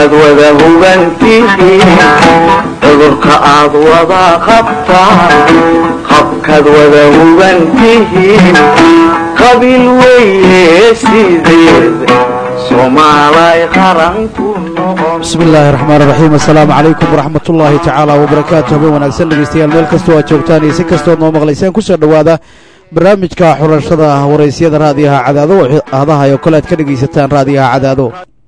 habkaad wada hugantihiin cudurka aad wada qabtaan habkaad wada hugantihiin qabiil weeye sideed soomaalay qaranku noqon bismi illaahi raxmaan raxiim assalaamu calaykum waraxmat ullaahi tacaala wabarakaatu habeen wanaagsan dhegeystayaal meel kastoo aad joogtaan iyo si kastood noo maqlayseen kusoo dhowaada barnaamijka xulashada waraysyada raadiyaha cadaado oo ahdaha oo kale aad ka dhegaysataan raadiyaha cadaado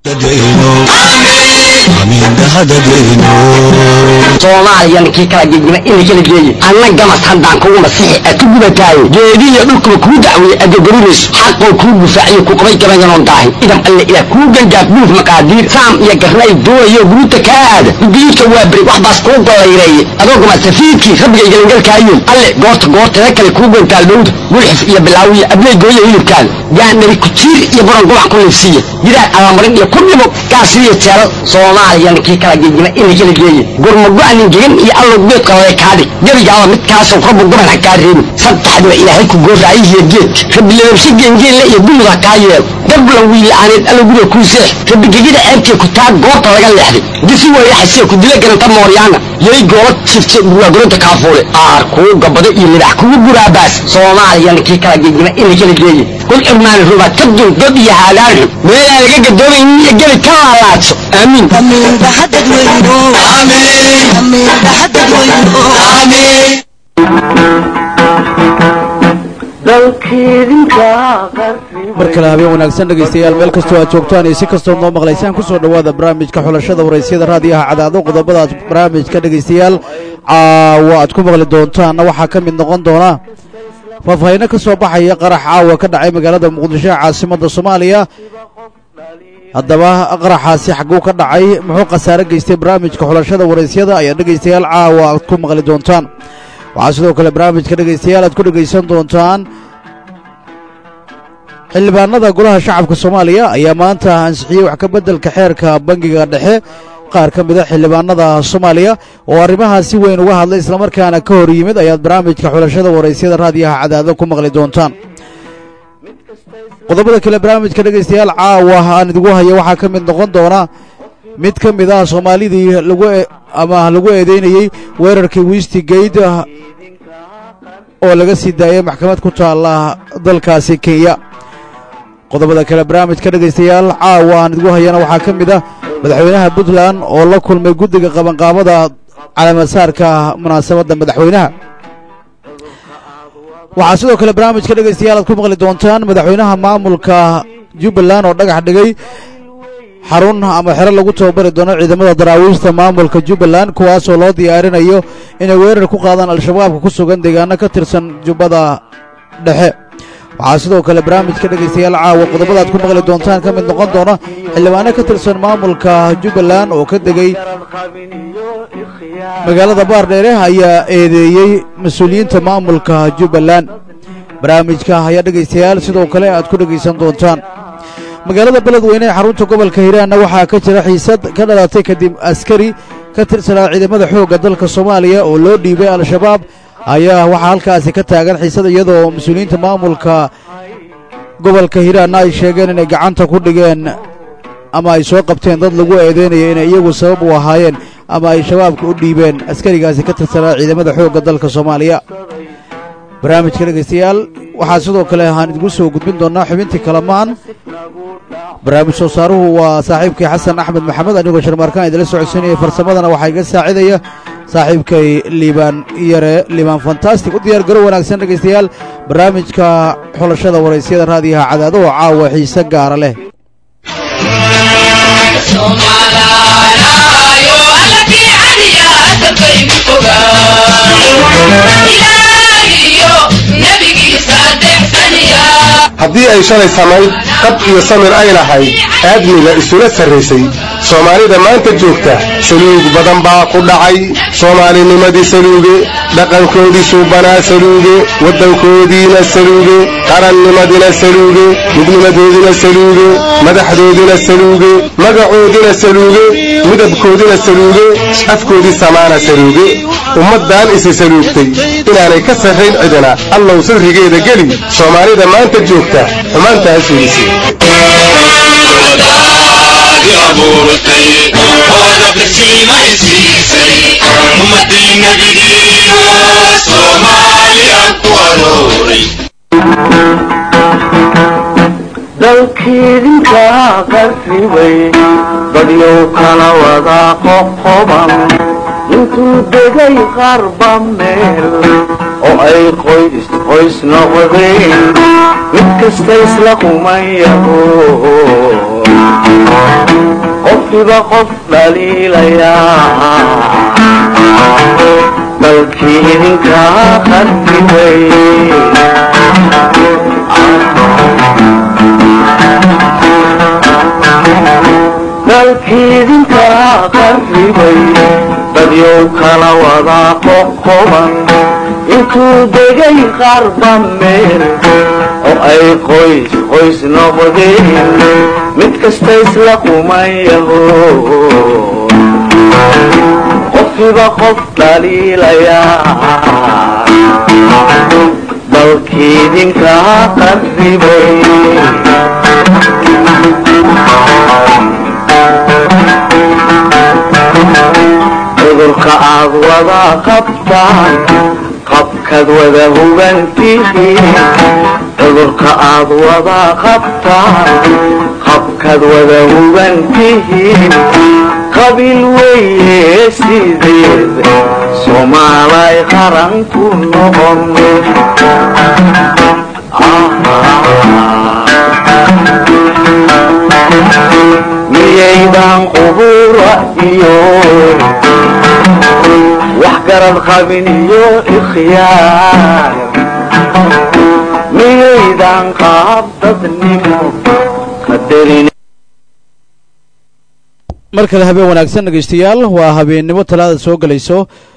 soomaaliyan kii kala gegima ina kala geeye anna gamas haddaan kugu masixi a ku gubataaye geediiyo dhulkuba kuu dacweeye adagarinayso xaqoo kuu gufaaciyo ku qabay gabayanoon daahi idam alle ilaah kuu gangaaf buuf maqaadiir saam iyo garnay doonayo guruuta kaa aada gudiidka waa beri wax baas kuu gollayreeye adoo gamasafiidkii rabbiga igalangalkaayoon alle goorta goortada kale kuu gantaal dhowda gulxif iyo bilaawiya abley gooya hilibkaada gaandhari kujiir iyo buran gubac ku liifsiiya gidaar abamarin iyo ku dhibo gaasiriyo jeelal soomaaliyan kii kala gegima ina kala geeye gurmago-anin gegan iyo allow geedka lale kaadhig gebigaaba midkaasoo rabbu goban ha kaa reebin saddexdiba ilaahay ku gooraayihiyo geedka rabbi lababshe geengeenle iyo dumud ha kaa yeelo dablan wiila'aaneed allow guriga kuu seex rabbi gegida ceebtee ku taa goorta laga leexday disi weeyaxasee ku dila garanta mooryaana yay goola jifte burwaagolanta kaafuule aar kuu gabado iyo libax kugu guraabaas soomaaliyan kii kala gegima ina kala geeye kul cirmaani rubaad ka dul god iyo haadaanxu meelaan laga gadoomaynin iyo gebi ka laalaadso aamiin mar kale habeen wanaagsan dhegaystayaal meel kastoo aad joogtaan iyo si kastood noo maqlaysaan kusoo dhowaada barnaamijka xulashada waraysyada raadiyaha cadaado qodobadaas barnaamijka dhegaystayaal caawa aad ku maqli doontaanna waxaa ka mid noqon doona faahfaahinno ka soo baxaya qarax caawa ka dhacay magaalada muqdisho ee caasimadda soomaaliya haddaba qaraxaasi xagguu ka dhacay muxuu khasaare geystay barnaamijka xulashada waraysyada ayaa dhegaystayaal caawa aad ku maqli doontaan waxaa sidoo kale barnaamijka dhegaystayaal aad ku dhegaysan doontaan xildhibaanada golaha shacabka soomaaliya ayaa maanta ansixiyey wax ka beddelka xeerka bangiga dhexe qaar ka mida xildhibaanada soomaaliya oo arrimahaa si weyn uga hadlay islamarkaana ka hor yimid ayaad barnaamijka xulashada waraysyada raadiyaha cadaado ku maqli doontaan qodobada kale barnaamijka dhegaystayaal caawa aan idigu hayo waxaa ka mid noqon doona mid ka mid ah soomaalidii lagu ama lagu eedeynayey weerarkii westigate oo laga sii daayay maxkamad ku taalla dalkaasi kenya qodobada kale barnaamijka dhegaystayaal caawa aan idigu hayana waxaa ka mid ah madaxweynaha puntland oo la kulmay guddiga qabanqaabada calaamasaarka munaasabadda madaxweynaha waxaa sidoo kale barnaamijka dhegaystayaal aad ku maqli doontaan madaxweynaha maamulka jubbaland oo dhagax dhigay xarun ama xero lagu tababari doono ciidamada daraawiishta maamulka jubbaland kuwaasoo loo diyaarinayo inay weerar ku qaadaan al-shabaabka ku sugan deegaano ka tirsan jubbada dhexe waxaa sidoo kale barnaamijka dhegaystayaal caawa qodobadaad ku maqli doontaan ka mid noqon doona xildhibaano ka tirsan maamulka jubbaland oo ka degay magaalada baardheere ayaa eedeeyey mas-uuliyiinta maamulka jubbaland barnaamijka ayaa dhegaystayaal sidoo kale aad ku dhegaysan doontaan magaalada beledweyne ee xarunta gobolka hiiraanna waxaa ka jira xiisad ka dhalatay kadib askari ka tirsanaa ciidamada xoogga dalka soomaaliya oo loo dhiibay al-shabaab ayaa waxaa halkaasi ka taagan xiisad iyadoo mas-uuliyiinta maamulka gobolka hiiraanna ay sheegeen inay gacanta ku dhigeen ama ay soo qabteen dad lagu eedeynaya inay iyagu sabab u ahaayeen ama ay shabaabka u dhiibeen askarigaasi ka tirsanaa ciidamada xoogga dalka soomaaliya barnaamijka dhegaystayaal waxaa sidoo kale aan idinku soo gudbin doonnaa xubintii kalamaan barnaamij soo saaruhu waa saaxiibkay xasan axmed maxamed anigoo sharmaarkaan idila socodsiinaya farsamadana waxaa iga saacidaya saaxiibkay liibaan yare liibaan fantastic u diyaar garo wanaagsan dhegaystayaal barnaamijka xulashada waraysyada raadiyaha cadaado oo caawa xiise gaara leh haddii ay shalay samayd qab iyo samir ay lahayd aadmiga isula sarraysay soomaalida maanta joogta saluug badan baa ku dhacay soomaalinimadii saluuge dhaqankoodii suubanaa saluuge waddankoodiina saluuge qarannimadina saluuge midnimadoodina saluuge madaxdoodina saluuge magacoodina saluuge midabkoodina saluuge afkoodii samaana saluuge ummaddan isi saluugtay inaanay ka sarrayn cidina allow sirrigeeda geli soomaalida maanta joogta xumaantaa suulisay dalkiidinkaa qarribay dadyow kala wada qoqoban intuu degay qarba meel oo ay qoys qoys noqdeen mid kasta isla kumayaho qofkiba qof dhaliilayaa dalkii idinkaa qarribay dalkiidinkaa qarribay dadyow kala wada qoqoban intuu degay qarba meel oo ay qoys qoys noqdeen mid kasta isla kumayaho qofkiba qof dhaliilayaa dalkiidinkaa qarribay cudurka aad wada qabtaan qabkaad wada hubantihiin cudurka aad wada qabtaan qabkaad wada hubantihiin qabiil weeye sideed soomaalay qaran ku noqon miyaydan qubura iyo wax garad qabin iyo ikhyaar miyaydan qaab dadnimo qadarin mar kale habeen wanaagsan dhegaystayaal waa habeennimo talaada soo gelayso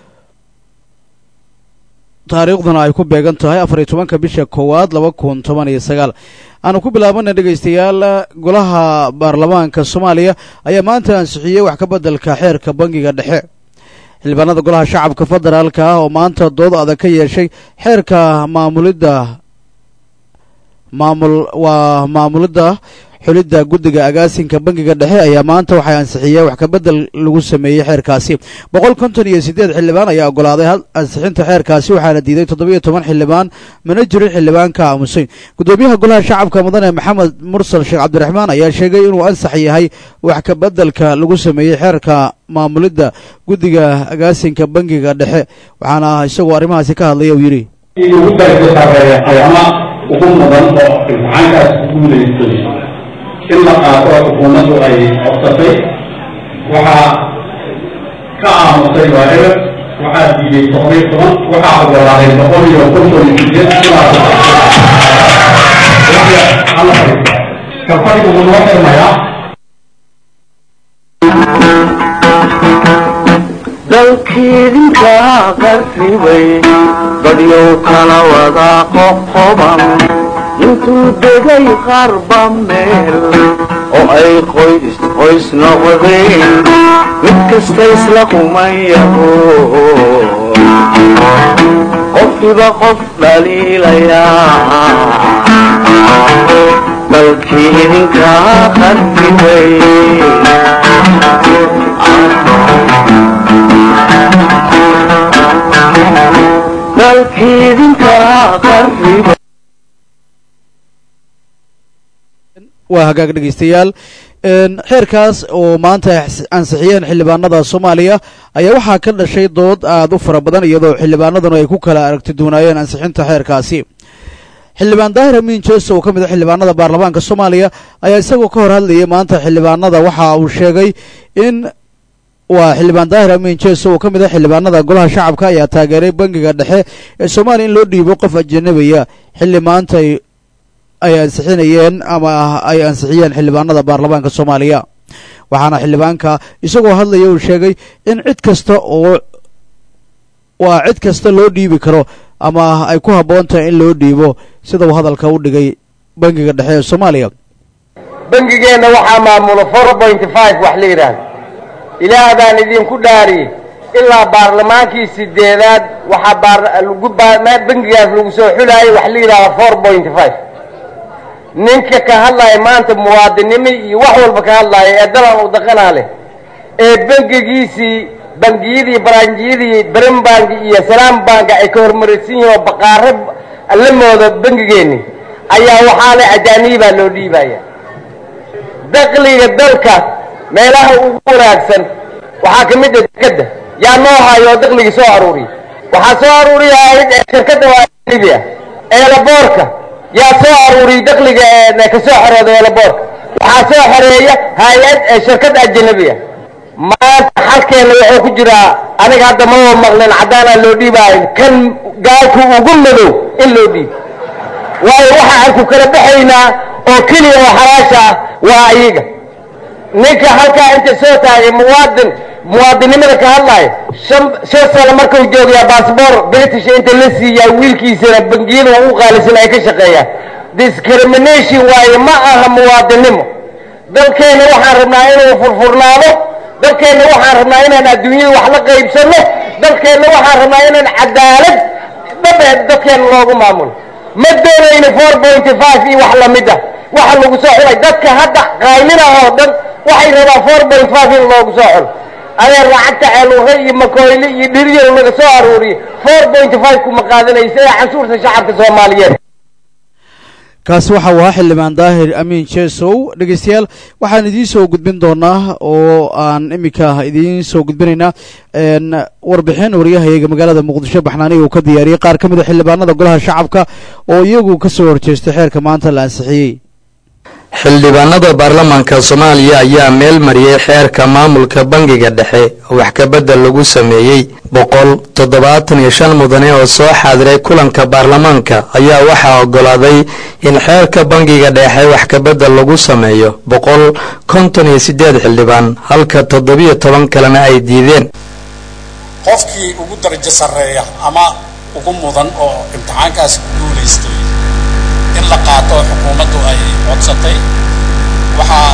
taariikhduna ay ku beegan tahay afar iyo tobanka bisha koowaad laba kun toban iyo sagaal aanu ku bilaabana dhegaystayaal golaha baarlamaanka soomaaliya ayaa maanta ansixiyey wax ka beddelka xeerka bangiga dhexe xildhibaanada golaha shacabka federaalka ah oo maanta dood adag ka yeeshay xeerka maamulidda maamul waa maamulidda xulidda guddiga agaasinka bangiga dhexe ayaa maanta waxay ansixiyeen wax kabedel lagu sameeyey xeerkaasi boqol konton iyo siddeed xildhibaan ayaa ogolaaday ansixinta xeerkaasi waxaana diiday toddobiyo toban xildhibaan mana jirin xildhibaan ka aamusay guddoomiyaha golaha shacabka mudane maxamed mursal sheekh cabdiraxmaan ayaa sheegay inuu ansax yahay wax kabeddelka lagu sameeyey xeerka maamulidda guddiga agaasinka bangiga dhexe waxaana isagoo arrimahaasi ka hadlaya uu yidhi ugu darka sareeya ayama ugu mudan oo imtixaankaas ku guulaystay in la qaato oo xukuumaddu ay codsatay waxaa ka aamusay waa eber waxaa diiday todobiyo toban waxaa ogolaaday boqol iyo konton iyo sideed sidaas alla fariista kalfadhigu wuu noo xirmayaa dalkiidinkaa qarribay dadyow kala wada qoqoban intuu degay qarba meel oo ay qoys qoys noqdeen mid kasta isla kumayaho qofkiba qof dhaliilayaa dalkii idinkaa qarribay dalkiidinkaa qarribay waa hagaag dhegaystayaal xeerkaas oo maanta ansixiyeen xildhibaanada soomaaliya ayaa waxaa ka dhashay dood aada u fara badan iyadoo xildhibaanaduna ay ku kala aragti duunaayeen ansixinta xeerkaasi xildhibaan daahir amiin jeeso oo ka mid a xildhibaanada baarlamaanka soomaaliya ayaa isagoo ka hor hadlayay maanta xildhibaanada waxa uu sheegay in waa xildhibaan daahir amiin jeeso oo ka mid a xildhibaanada golaha shacabka ayaa taageeray bangiga dhexe ee soomaaliya in loo dhiibo qof ajanabiya xilli maanta ay ansixinayeen ama ay ansixiyeen xildhibaanada baarlamaanka soomaaliya waxaana xildhibaanka isagoo hadlaya uu sheegay in cid kasta oo waa cid kasta loo dhiibi karo ama ay ku habboon tahay in loo dhiibo sida uu hadalka u dhigay bangiga dhexe ee soomaaliya bangigeenna waxaa maamula four pointy five wax la yidhaahdo ilaah baan idinku dhaariyey ilaa baarlamaankii sideedaad waxaa baar lagu baa bangigaas lagu soo xulaayay wax la yidhahdo four pointy five ninka ka hadlaaya maanta muwaadinimo iyo wax walba ka hadlaaya ee dalan u daqanaa leh ee bangigiisii bangiyadii baranjiyadii beren banki iyo salaam banka ay ka hormaraysan yihiin oo baqaaro la moodo bangigeenni ayaa waxaa le ajaanibaa loo dhiibaya dakliga dalka meelaha ugu wanaagsan waxaa ka mid a dekadda yaa noo hayo oo dakligii soo aruuriya waxaa soo aruuriya shirkadda waa libya eelaboorka yaa soo aruuriya dakliga ee ka soo xorooda eelaboorka waxaa soo xoreeya hay-ad shirkad ajanabiya maanta xalkeena wuxuu ku jiraa aniga hadda maba maqlin caddaanaa loo dhiibaayo kan gaalku ugu madow in loo dhiibo waayo waxa aan ku kala baxaynaa oo keliya oo xalaasha ah waa iyaga ninka halkaa inta soo taagay muwaadin muwaadinnimada ka hadlaayo shan shan sano markuu joogayaa baasboor british inta la siiyaa wiilkiisana bangiyada ugu qaalisan ay ka shaqeeyaan discrimination waaye ma aha muwaadinnimo dalkeenna waxaan rabnaa inuu furfurnaado dalkeenna waxaan rabnaa inaan adduunyada wax la qaybsanno dalkeenna waxaan rabnaa inaan cadaalad dhabeed dadkeenna loogu maamulo ma doonayno four point five iyo wax lamid ah waxa lagu soo xulay dadka hadda qaylina oo dhan waxay rabaan four point five in loogu soo xulo adeer lacagta ceelure iyo makoyle iyo dhiriyal laga soo aruuriyo four point five kuma qaadanaysa ee canshuurta shacabka soomaaliyeed kaasi waxa uu ahaa xildhibaan daahir amiin jesow dhegeystayaal waxaan idiin soo gudbin doonaa oo aan iminka idiin soo gudbinaynaa warbixin waryahayaga magaalada muqdisho baxnaaniga uu ka diyaariyey qaar ka mid a xildhibaanada golaha shacabka oo iyagu ka soo horjeestay xeerka maanta la ansixiyey xildhibaanada baarlamaanka soomaaliya ayaa meel mariyey xeerka maamulka bangiga dhexe wax kabedel lagu sameeyey boqol toddobaatan iyo shan mudane oo soo xaadiray kulanka baarlamaanka ayaa waxaa ogolaaday in xeerka bangiga dhexe wax kabedel lagu sameeyo boqol konton iyo siddeed xildhibaan halka toddobiyo toban kalena ay diideen qofkii ugu darajo sarreeya ama ugu mudan oo imtixaankaasi ku guulaystay in la qaato xukuumaddu ay codsatay waxaa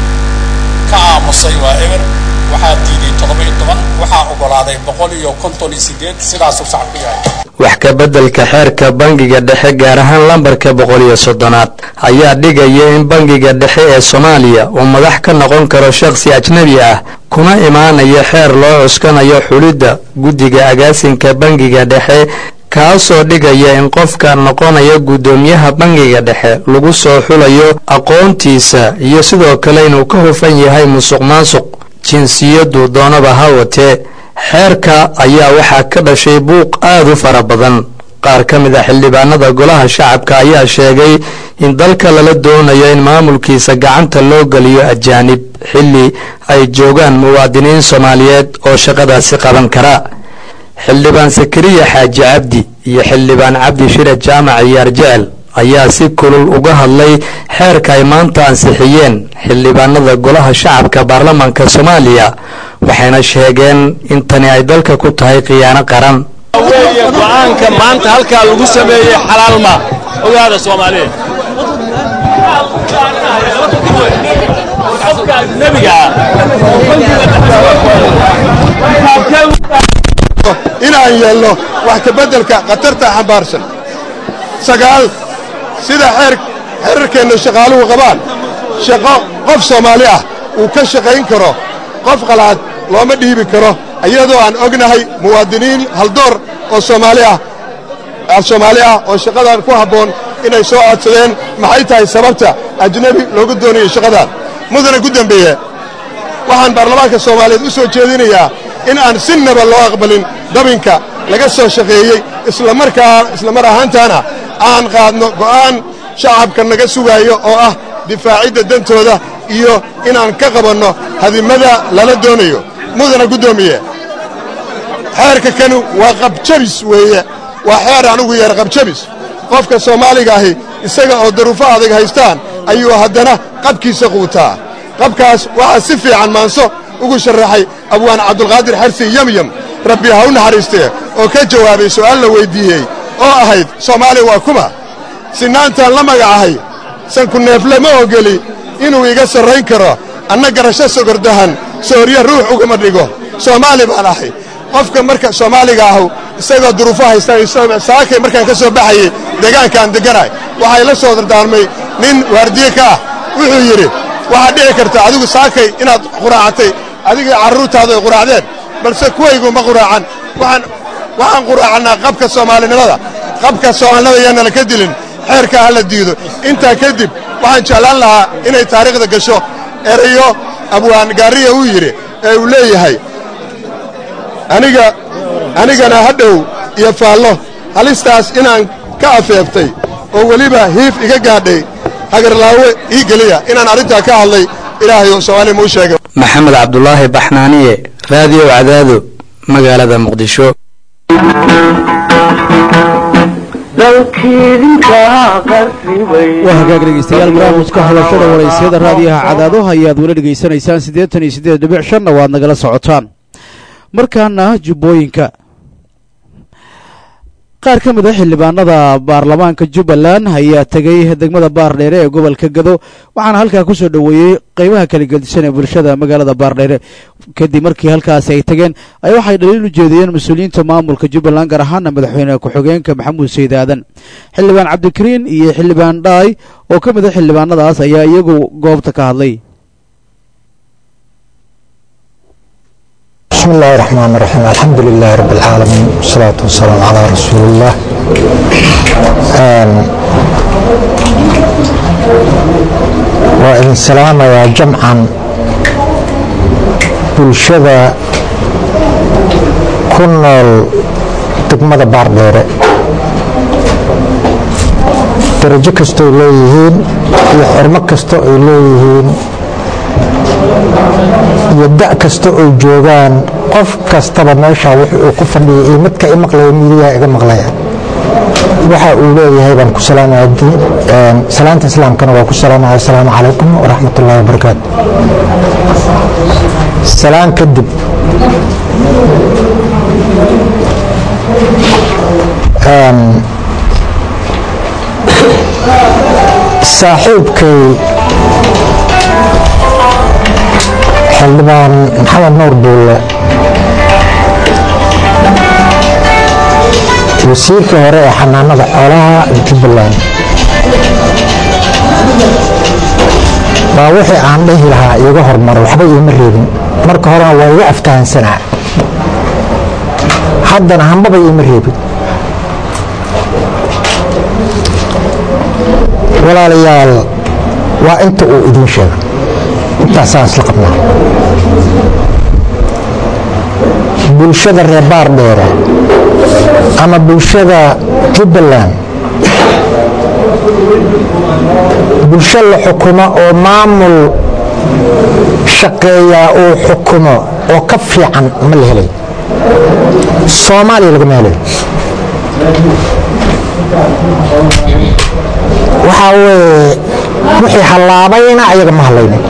ka aamusay waa eber waxaa diiday toddoba-iyo toban waxaa ogolaaday boqol iyo konton iyo sideed sidaasuu shacabku yahay wax kabeddelka xeerka bangiga dhexe gaar ahaan lambarka boqol iyo soddonaad ayaa dhigaya in bangiga dhexe ee soomaaliya uu madax ka noqon karo shakhsi ajnebi ah kuna imaanaya xeer loo cuskanayo xulidda guddiga agaasinka bangiga dhexe kaasoo dhigaya in qofka noqonaya guddoomiyaha bangiga dhexe lagu soo xulayo aqoontiisa iyo sidoo kale inuu ka hufan yahay musuq maasuq jinsiyaddu doonaba ha watee xeerka ayaa waxaa ka dhashay buuq aad u fara badan qaar ka mid a xildhibaanada golaha shacabka ayaa sheegay in dalka lala doonayo in maamulkiisa gacanta loo geliyo ajaanib xilli ay joogaan muwaadiniin soomaaliyeed oo shaqadaasi qaban kara xildhibaan sakariya xaaji cabdi iyo xildhibaan cabdi shire jaamac iyaar jecel ayaa si kulul uga hadlay xeerka ay maanta ansixiyeen xildhibaanada golaha shacabka baarlamaanka soomaaliya waxayna sheegeen in tani ay dalka ku tahay khiyaano qaran weeye go'aanka maanta halkaa lagu sameeyey xalaalma ogaada soomaaliya qofka ajnabiga inaan yeelno wax kabeddelka khatarta xambaarsan sagaal sida xeer xeerarkeenna shaqaaluhu qabaan shaqo qof soomaali ah uu ka shaqayn karo qof qalaad looma dhiibi karo iyadoo aan ognahay muwaadiniin haldoor oo soomaali ah soomaali ah oo shaqadan ku habboon inay soo codsadeen maxay tahay sababta ajnebi loogu doonayo shaqadan mudana ku dembeeye waxaan baarlamaanka soomaaliyeed u soo jeedinayaa in aan sinnaba loo aqbalin dabinka laga soo shaqeeyey islamarkaa islamar ahaantaana aan qaadno go'aan shacabka naga sugaayo oo ah difaacidda dantooda iyo inaan ka qabanno hadimada lala doonayo mudana guddoomiye xeerka kanu waa qabjabis weeye waa xeer anugu yeer qabjabis qofka soomaaliga ahi isaga oo daruufo adag haystaan ayuu haddana qabkiisa quutaa qabkaas waxaa si fiican maanso ugu sharaxay abwaan cabdulqaadir xarsi yamyam rabbi ha u naxariistee oo ka jawaabay su'aal la weyddiiyey oo ahayd soomaaliya waa kuma sinaantaan la magacahay sanku neefle ma ogeli inuu iga sarrayn karo anna garasho sogordahan sooryo ruux ugama dhigo soomaali baan ahay qofka marka soomaaliga ahu isagoo duruufo haystaan saakay markaan ka soo baxayey deegaankaan degganahay waxay la soo dardaarmay nin waardiye ka ah wuxuu yidhi waxaad dhici karta adigu saakay inaad quraacatay adigii carruurtaadu ay quraacdeen balse kuwaygu ma quraacan waxaan waxaan quraacannaa qabka soomaalinimada qabka soomaalinimada yaanala ka dilin xeerka ha la diido intaa kadib waxaan jeclaan lahaa inay taariikhda gasho erayo abwaan gaariya uu yidhi ee uu leeyahay aniga anigana hadhow iyo faallo halistaas inaan ka afeeftay oo weliba hiif iga gaadhay hagarlaawe ii geliya inaan arrintaa ka hadlay ilaahay oo soomaaliya muu sheegay maxamed cabdulaahi baxnaaniye raadiyo cadaado magaalada muqdisho waa hagaag dhegeystayaal barnaamijka hadashada waraysyada raadiyaha cadaado ayaad weli dhegaysanaysaan siddeetan iyo siddeed dhibic shanna waad nagala socotaan markaana jubbooyinka qaar ka mid a xildhibaanada baarlamaanka jubbaland ayaa tegey degmada baardheere ee gobolka gado waxaana halkaa ku soo dhoweeyey qeybaha kala gedisan ee bulshada magaalada baardheere kadib markii halkaasi ay tageen ay waxay dhaliil u jeediyeen mas-uuliyiinta maamulka jubbaland gaar ahaana madaxweyne ku-xigeenka maxamuud sayid aadan xildhibaan cabdikariin iyo xildhibaan dhaay oo ka mid a xildhibaanadaas ayaa iyagu goobta ka hadlay بسم الله الرحمن الرحيم الحمد لله رب العالمين والصلاة والسلام على رسول الله وإن سلام يا جمعا بلشذا كنا دقمة بارديرة درجة كستو إليهين وحرمة كستو إليهين iyo da' kasta oo joogaan qof kastaba meesha wuxuu ku fadhiyay iyo midka i maqlaya midiyaa iga maqlaya waxa uu leeyahay baan ku salaamaya salaanta islaamkana waa ku salaamaya asalaamu calaykum waraxmat ullahi wabarakaatu salaan kadib saaxiibkay xildhibaan maxamed nuur duulle wasiirkii hore ee xanaanada xoolaha jubbaland baa wixii aan dhihi lahaa iiga hormaro waxba iima reebin marka horena waa iga aftahansanaa haddana hambaba iima reebin walaalayaal waa inta uu idiin sheega intaasaan isla qabnaa bulshada reer baardheere ama bulshada jubbaland bulsho la xukumo oo maamul shaqeeyaa uu xukumo oo ka fiican ma la helay soomaaliya lagama helay waxaa weeye wixii hallaabayna ayaga ma hallaynin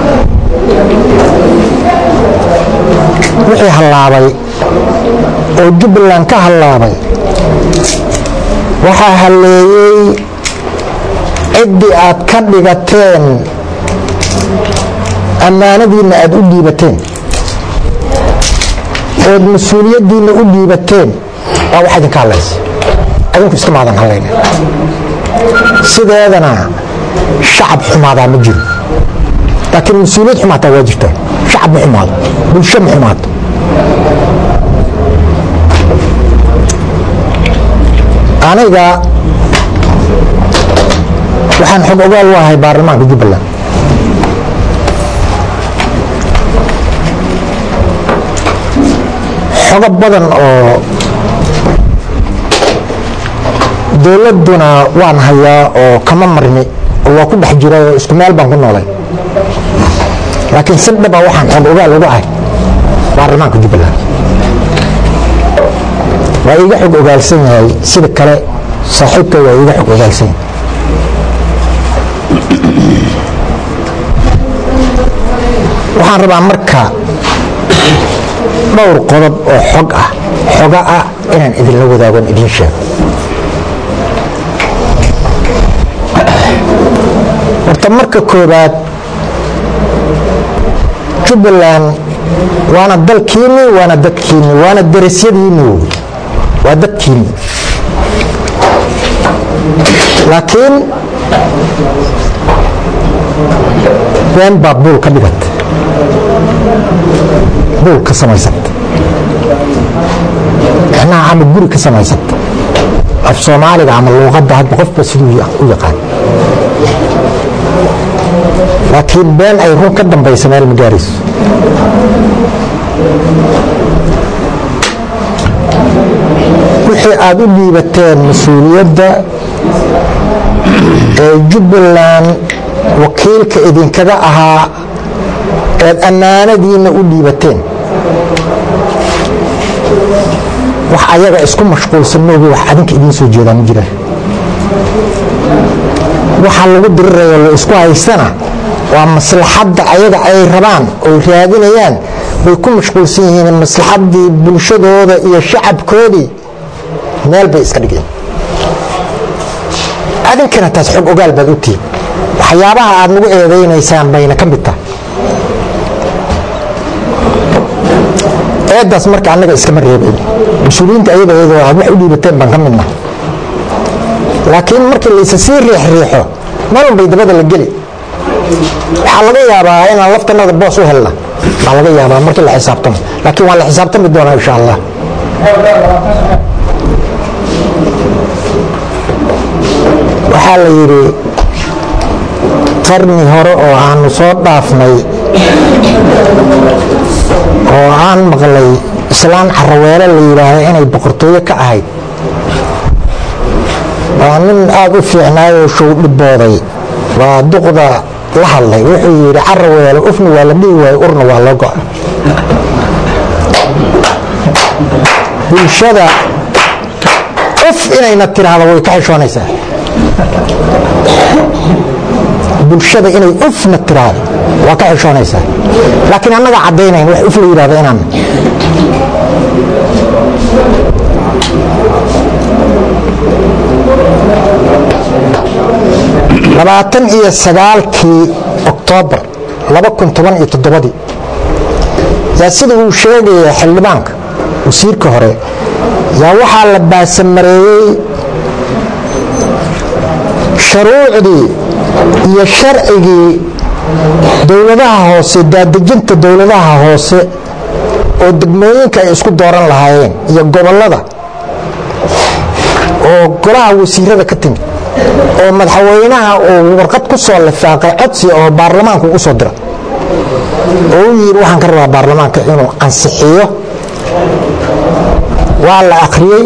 wixii hallaabay oo jubbaland ka hallaabay waxaa halleeyey ciddii aad ka dhigateen ammaanadiinna aad u dhiibateen ood mas-uuliyaddiinna u dhiibateen waa wax idinka hallaysa adinku iska maadan hallaynin sideedana shacab xumaadaa ma jiro laakiin mas-uuliyad xumaataa waa jirtaa shacab ma xumaado bulsho ma xumaato aniga waxaan xog ogaal u ahay baarlamaanka jubbaland xogo badan oo dowladduna waan hayaa oo kama marni oo waa ku dhex jira oo isku meel baan ku noolay laakiin si dhaba waxaan xog ogaal uga ahay baarlamaanka jubbaland waa iiga xog ogaalsan yahay sida kale saaxiibka waa iiga xog ogaalsan yahay waxaan rabaa marka dhowr qodob oo xog ah xoga ah inaan idinla wadaagon idiin sheego horta marka koobaad jubbaland waana dalkiinni waana dadkiinni waana darasyadiinni wey waa dadkiinni laakiin been baa buul ka dhigata buul ka samaysanta micnaha ama guri ka samaysanta af soomaaliga ama luuqadda hadba qofba siduu u yaqaan laakiin been ay run ka dambaysa meel ma gaarayso wixii aada u dhiibateen mas-uuliyadda ee jubbaland wakiilka idinkaga ahaa eed ammaanadiinna u dhiibateen wax ayaga isku mashquulsan moogi wax adinka idiin soo jeedaa ma jiraan waxa lagu dirirayo la isku haystana waa maslaxadda ayaga ay rabaan oy raadinayaan bay ku mashquulsan yihiin maslaxaddii bulshadooda iyo shacabkoodii meel bay iska dhigeen adinkana taas xog ogaal baad u tihiin waxyaabaha aad nagu eedaynaysaan bayna ka mid tahay eedaas marka annaga iskama reebayn mas-uuliyiinta ayaga iyadoo aad wax u dhiibateen baan ka midna laakiin markii laysa sii riixriixo malun bay dabada la geli waxaa laga yaabaa inaan laftanada boos u helna baa laga yaabaa markii la xisaabtamo laakiin waa la xisaabtami doonaa insha allah waxaa la yidhi qarni hore oo aanu soo dhaafnay oo aan maqlay islaan caraweele la yidhaahdo inay boqortooyo ka ahayd waa nin aada u fiicnaayoo show dhibooday waa duqda la hadlay wuxuu yidhi caraweele ufna waa la dhihi waayo urna waa loo go-a bulshada uf inayna tiraahdo way ka xishoonaysaa bulshada inay ufna tiraahdo waa ka xishoonaysaa laakiin annaga caddaynayn wax uf la yidhahdo inaan labaatan iyo sagaalkii oktoobar laba kun toban iyo toddobadii yaa sida uu sheegaya xildhibaanka wasiirka hore yaa waxaa la baasamareeyey sharuucdii iyo sharcigii dowladaha hoose daadejinta dowladaha hoose oo degmooyinka ay isku dooran lahaayeen iyo gobollada oo golaha wasiirada ka timid oo madaxweynaha uu warqad ku soo lifaaqay codsi oo baarlamaanka ugu soo dira oo u yidhi waxaan ka rabaa baarlamaanka inuu ansixiyo waa la akhriyey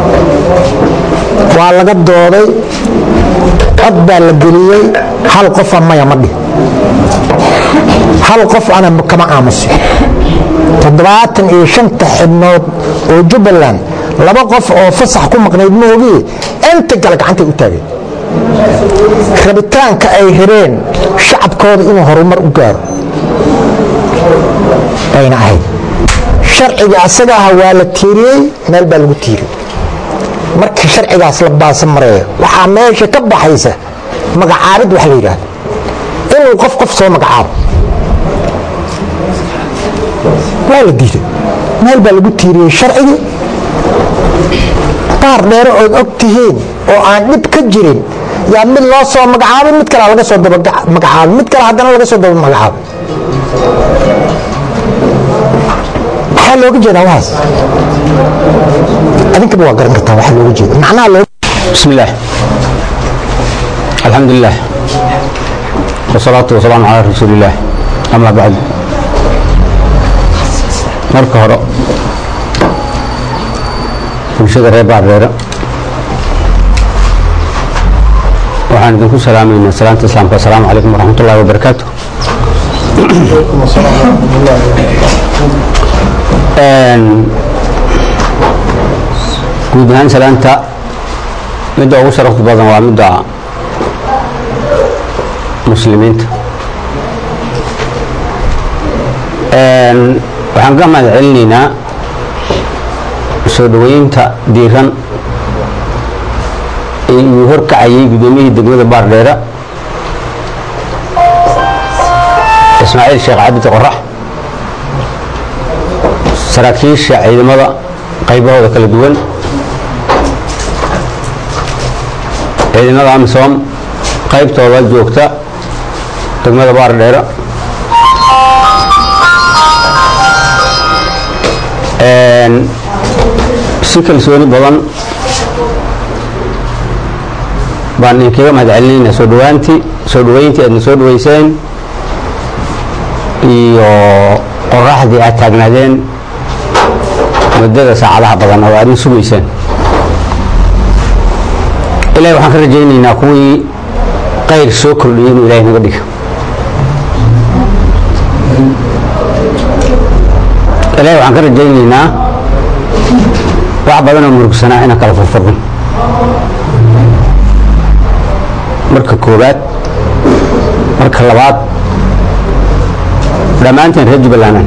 waa laga dooday cod baa la geliyey hal qofa maya ma dhih hal qof ana kama aamusi toddobaatan iyo shanta xibnood oo jubbaland laba qof oo fasax ku maqnayd maogii inta kale gacantay u taageen rabitaanka ay rabeen shacabkooda inuu horumar u gaaro bayna ahayd sharciga asaga aha waa la tiiriyey meel baa lagu tiiriyey markii sharcigaas la baasa mareeyo waxaa meesha ka baxaysa magacaabid wax la yidhaahdo inuu qof qof soo magacaabo waa la diiday meel baa lagu tiiriyey sharcigii baar dheere ood og tihiin oo aan dhib ka jirin yaa mid loo soo magacaabay mid kale laga soo daba magacaabay mid kale haddana laga soo daba magacaabay maxaa looga jeedaa waxaas adinkaba waa garan kartaa waxaa looga jeeda macnaha loo بسم الله الحمد لله والصلاة والسلام على رسول الله أما بعد marka hore bulshada reer baardheere waxaan idinku salaamaynaa salaanta islaamka asalaamu calaykum waraxmat ullahi wabarakaatu guud ahaan salaanta midda ugu sharafta badan waa midda muslimiinta waxaan ka mahad celinaynaa soo dhoweynta diiran uu horkacayay guddoomiyihii degmada baardheera ismaaciil sheekh cabdi qorax saraakiisha ciidamada qaybahooda kala duwan ciidamada amisom qaybtooda joogta degmada baardheera si kalsooni badan baan idinkaga mahad celinaynaa soo dhawaantii soo dhaweyntii aadna soo dhaweyseen iyo qoraxdii aad taagnaadeen muddada saacadaha badan oo aadna sugayseen ilahay waxaan ka rajaynaynaa kuwii qayr soo kordhiyay inuu ilahay naga dhiga ilahay waxaan ka rajaynaynaa wax badan oo murugsanaa inaan kala furfurno marka koowaad marka labaad dhammaanteen reer jubbalandan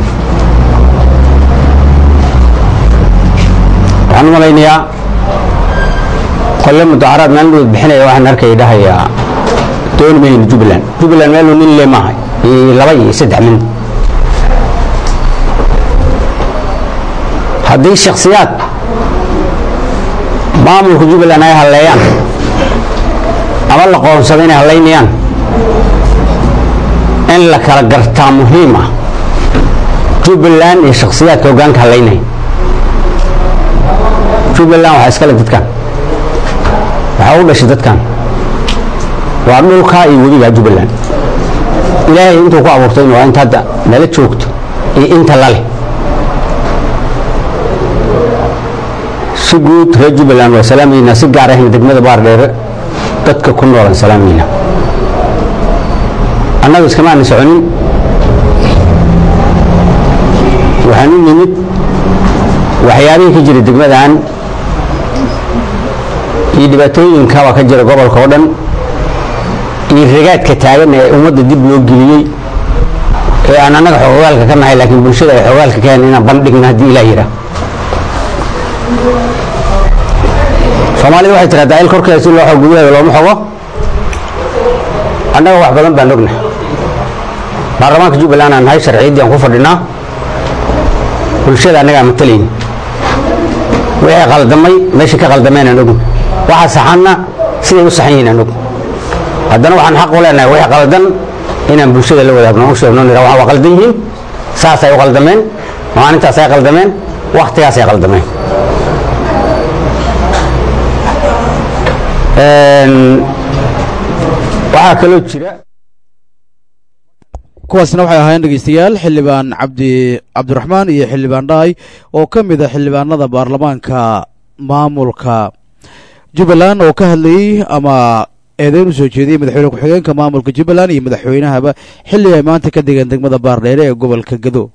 waxaan u malaynayaa qolle mudaharaad maalin bixinaya waxaan arkaya dhahayaa dooni mayno jubbaland jubbaland meeluu nin le maaha iyo laba iyo saddex min haddii shaksiyaad maamulka jubbaland ay halleeyaan ama la qoonsado inay hallaynayaan in la kala gartaa muhiim ah jubbaland iyo shaksiyaadka hoggaanka hallaynaya jubbaland waxaa iskale dadkan waxaa u dhashay dadkan waa dhulka iyo webiga jubbaland ilaahay intuu ku abuurtay waa inta hadda nala joogto iyo inta lale si guud reer jubbaland waa salaamaynaa si gaar ahna degmada baardheere dadka ku noolan salaamaynaa annagu iskama aanan soconin waxaan u nimid waxyaabihii ka jira degmadan iyo dhibaatooyinkaba ka jira gobolka oo dhan iyo ragaadka taagan ee ummadda dib loo geliyey ee aan annaga xogogaalka ka nahay laakiin bulshada ay xogogaalka ka hayn inaan bandhigna haddii ilaah yidhaah soomaalida waxay tiraahdaa il korkeeda si loo xog gudaheeda looma xogo annaga wax badan baan ognahay baarlamaanka jubbaland aan nahay sharciyaddii aan ku fadhinaa bulshada annaga aan matalayni wixii qaldamay meesha ka qaldameen aan ogn waxa saxanna siday u saxan yihiin aan ogn haddana waxaan xaq u leenahay wixii qaldan inaan bulshada la wadaagno u sheegno nira waxa waa qaldan yihiin saasay u qaldameen maalintaasay qaldameen wakhtigaasay qaldameen waxaa kaloo jira kuwaasna waxay ahaayeen dhegeystayaal xildhibaan cabdi cabdiraxmaan iyo xildhibaan dhaay oo ka mid a xildhibaanada baarlamaanka maamulka jubbaland oo ka hadlayey ama eedeyn u soo jeediyey madaxweyne ku-xigeenka maamulka jubbaland iyo madaxweynahaba xilli ay maanta ka degeen degmada baardheere ee gobolka gado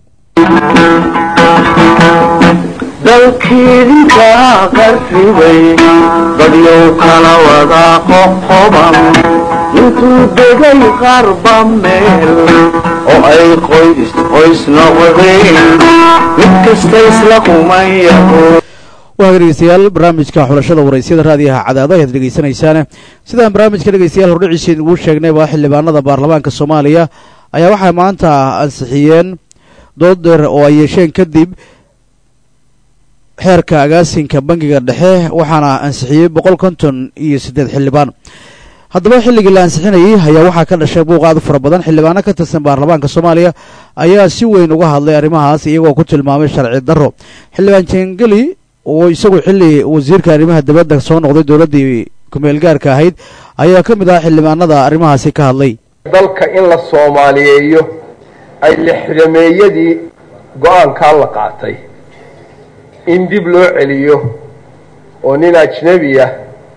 dalkiidinka qarribay dadyow kala wada qoqoban intuu degay qarba meel oo ay qoys qoys noqdeen mid kasta isla kumayaho waaga dhegeystayaal barnaamijka xulashada waraysyada raadiyaha cadaado ayaad dhegeysanaysaane sidaan barnaamijka dhegeystayaal hordhiciisa ugu sheegnayba xildhibaanada baarlamaanka soomaaliya ayaa waxay maanta ansixiyeen dood dheer oo ay yeesheen kadib xeerka agaasinka bangiga dhexe waxaana ansixiyey boqol konton iyo siddeed xildhibaan haddaba xilligii la ansixinayey ayaa waxaa ka dhashay buuq aad u fara badan xildhibaano ka tirsan baarlamaanka soomaaliya ayaa si weyn uga hadlay arrimahaas iyagoo ku tilmaamay sharci darro xildhibaan jengeli oo isagu xilli wasiirka arrimaha dibadda soo noqday dowladdii kumeel gaarka ahayd ayaa ka mid ah xildhibaanada arrimahaasi ka hadlay dalka in la soomaaliyeeyo ay lixdameeyadii go-aankaa la qaatay in dib loo celiyo oo nin ajnebi ah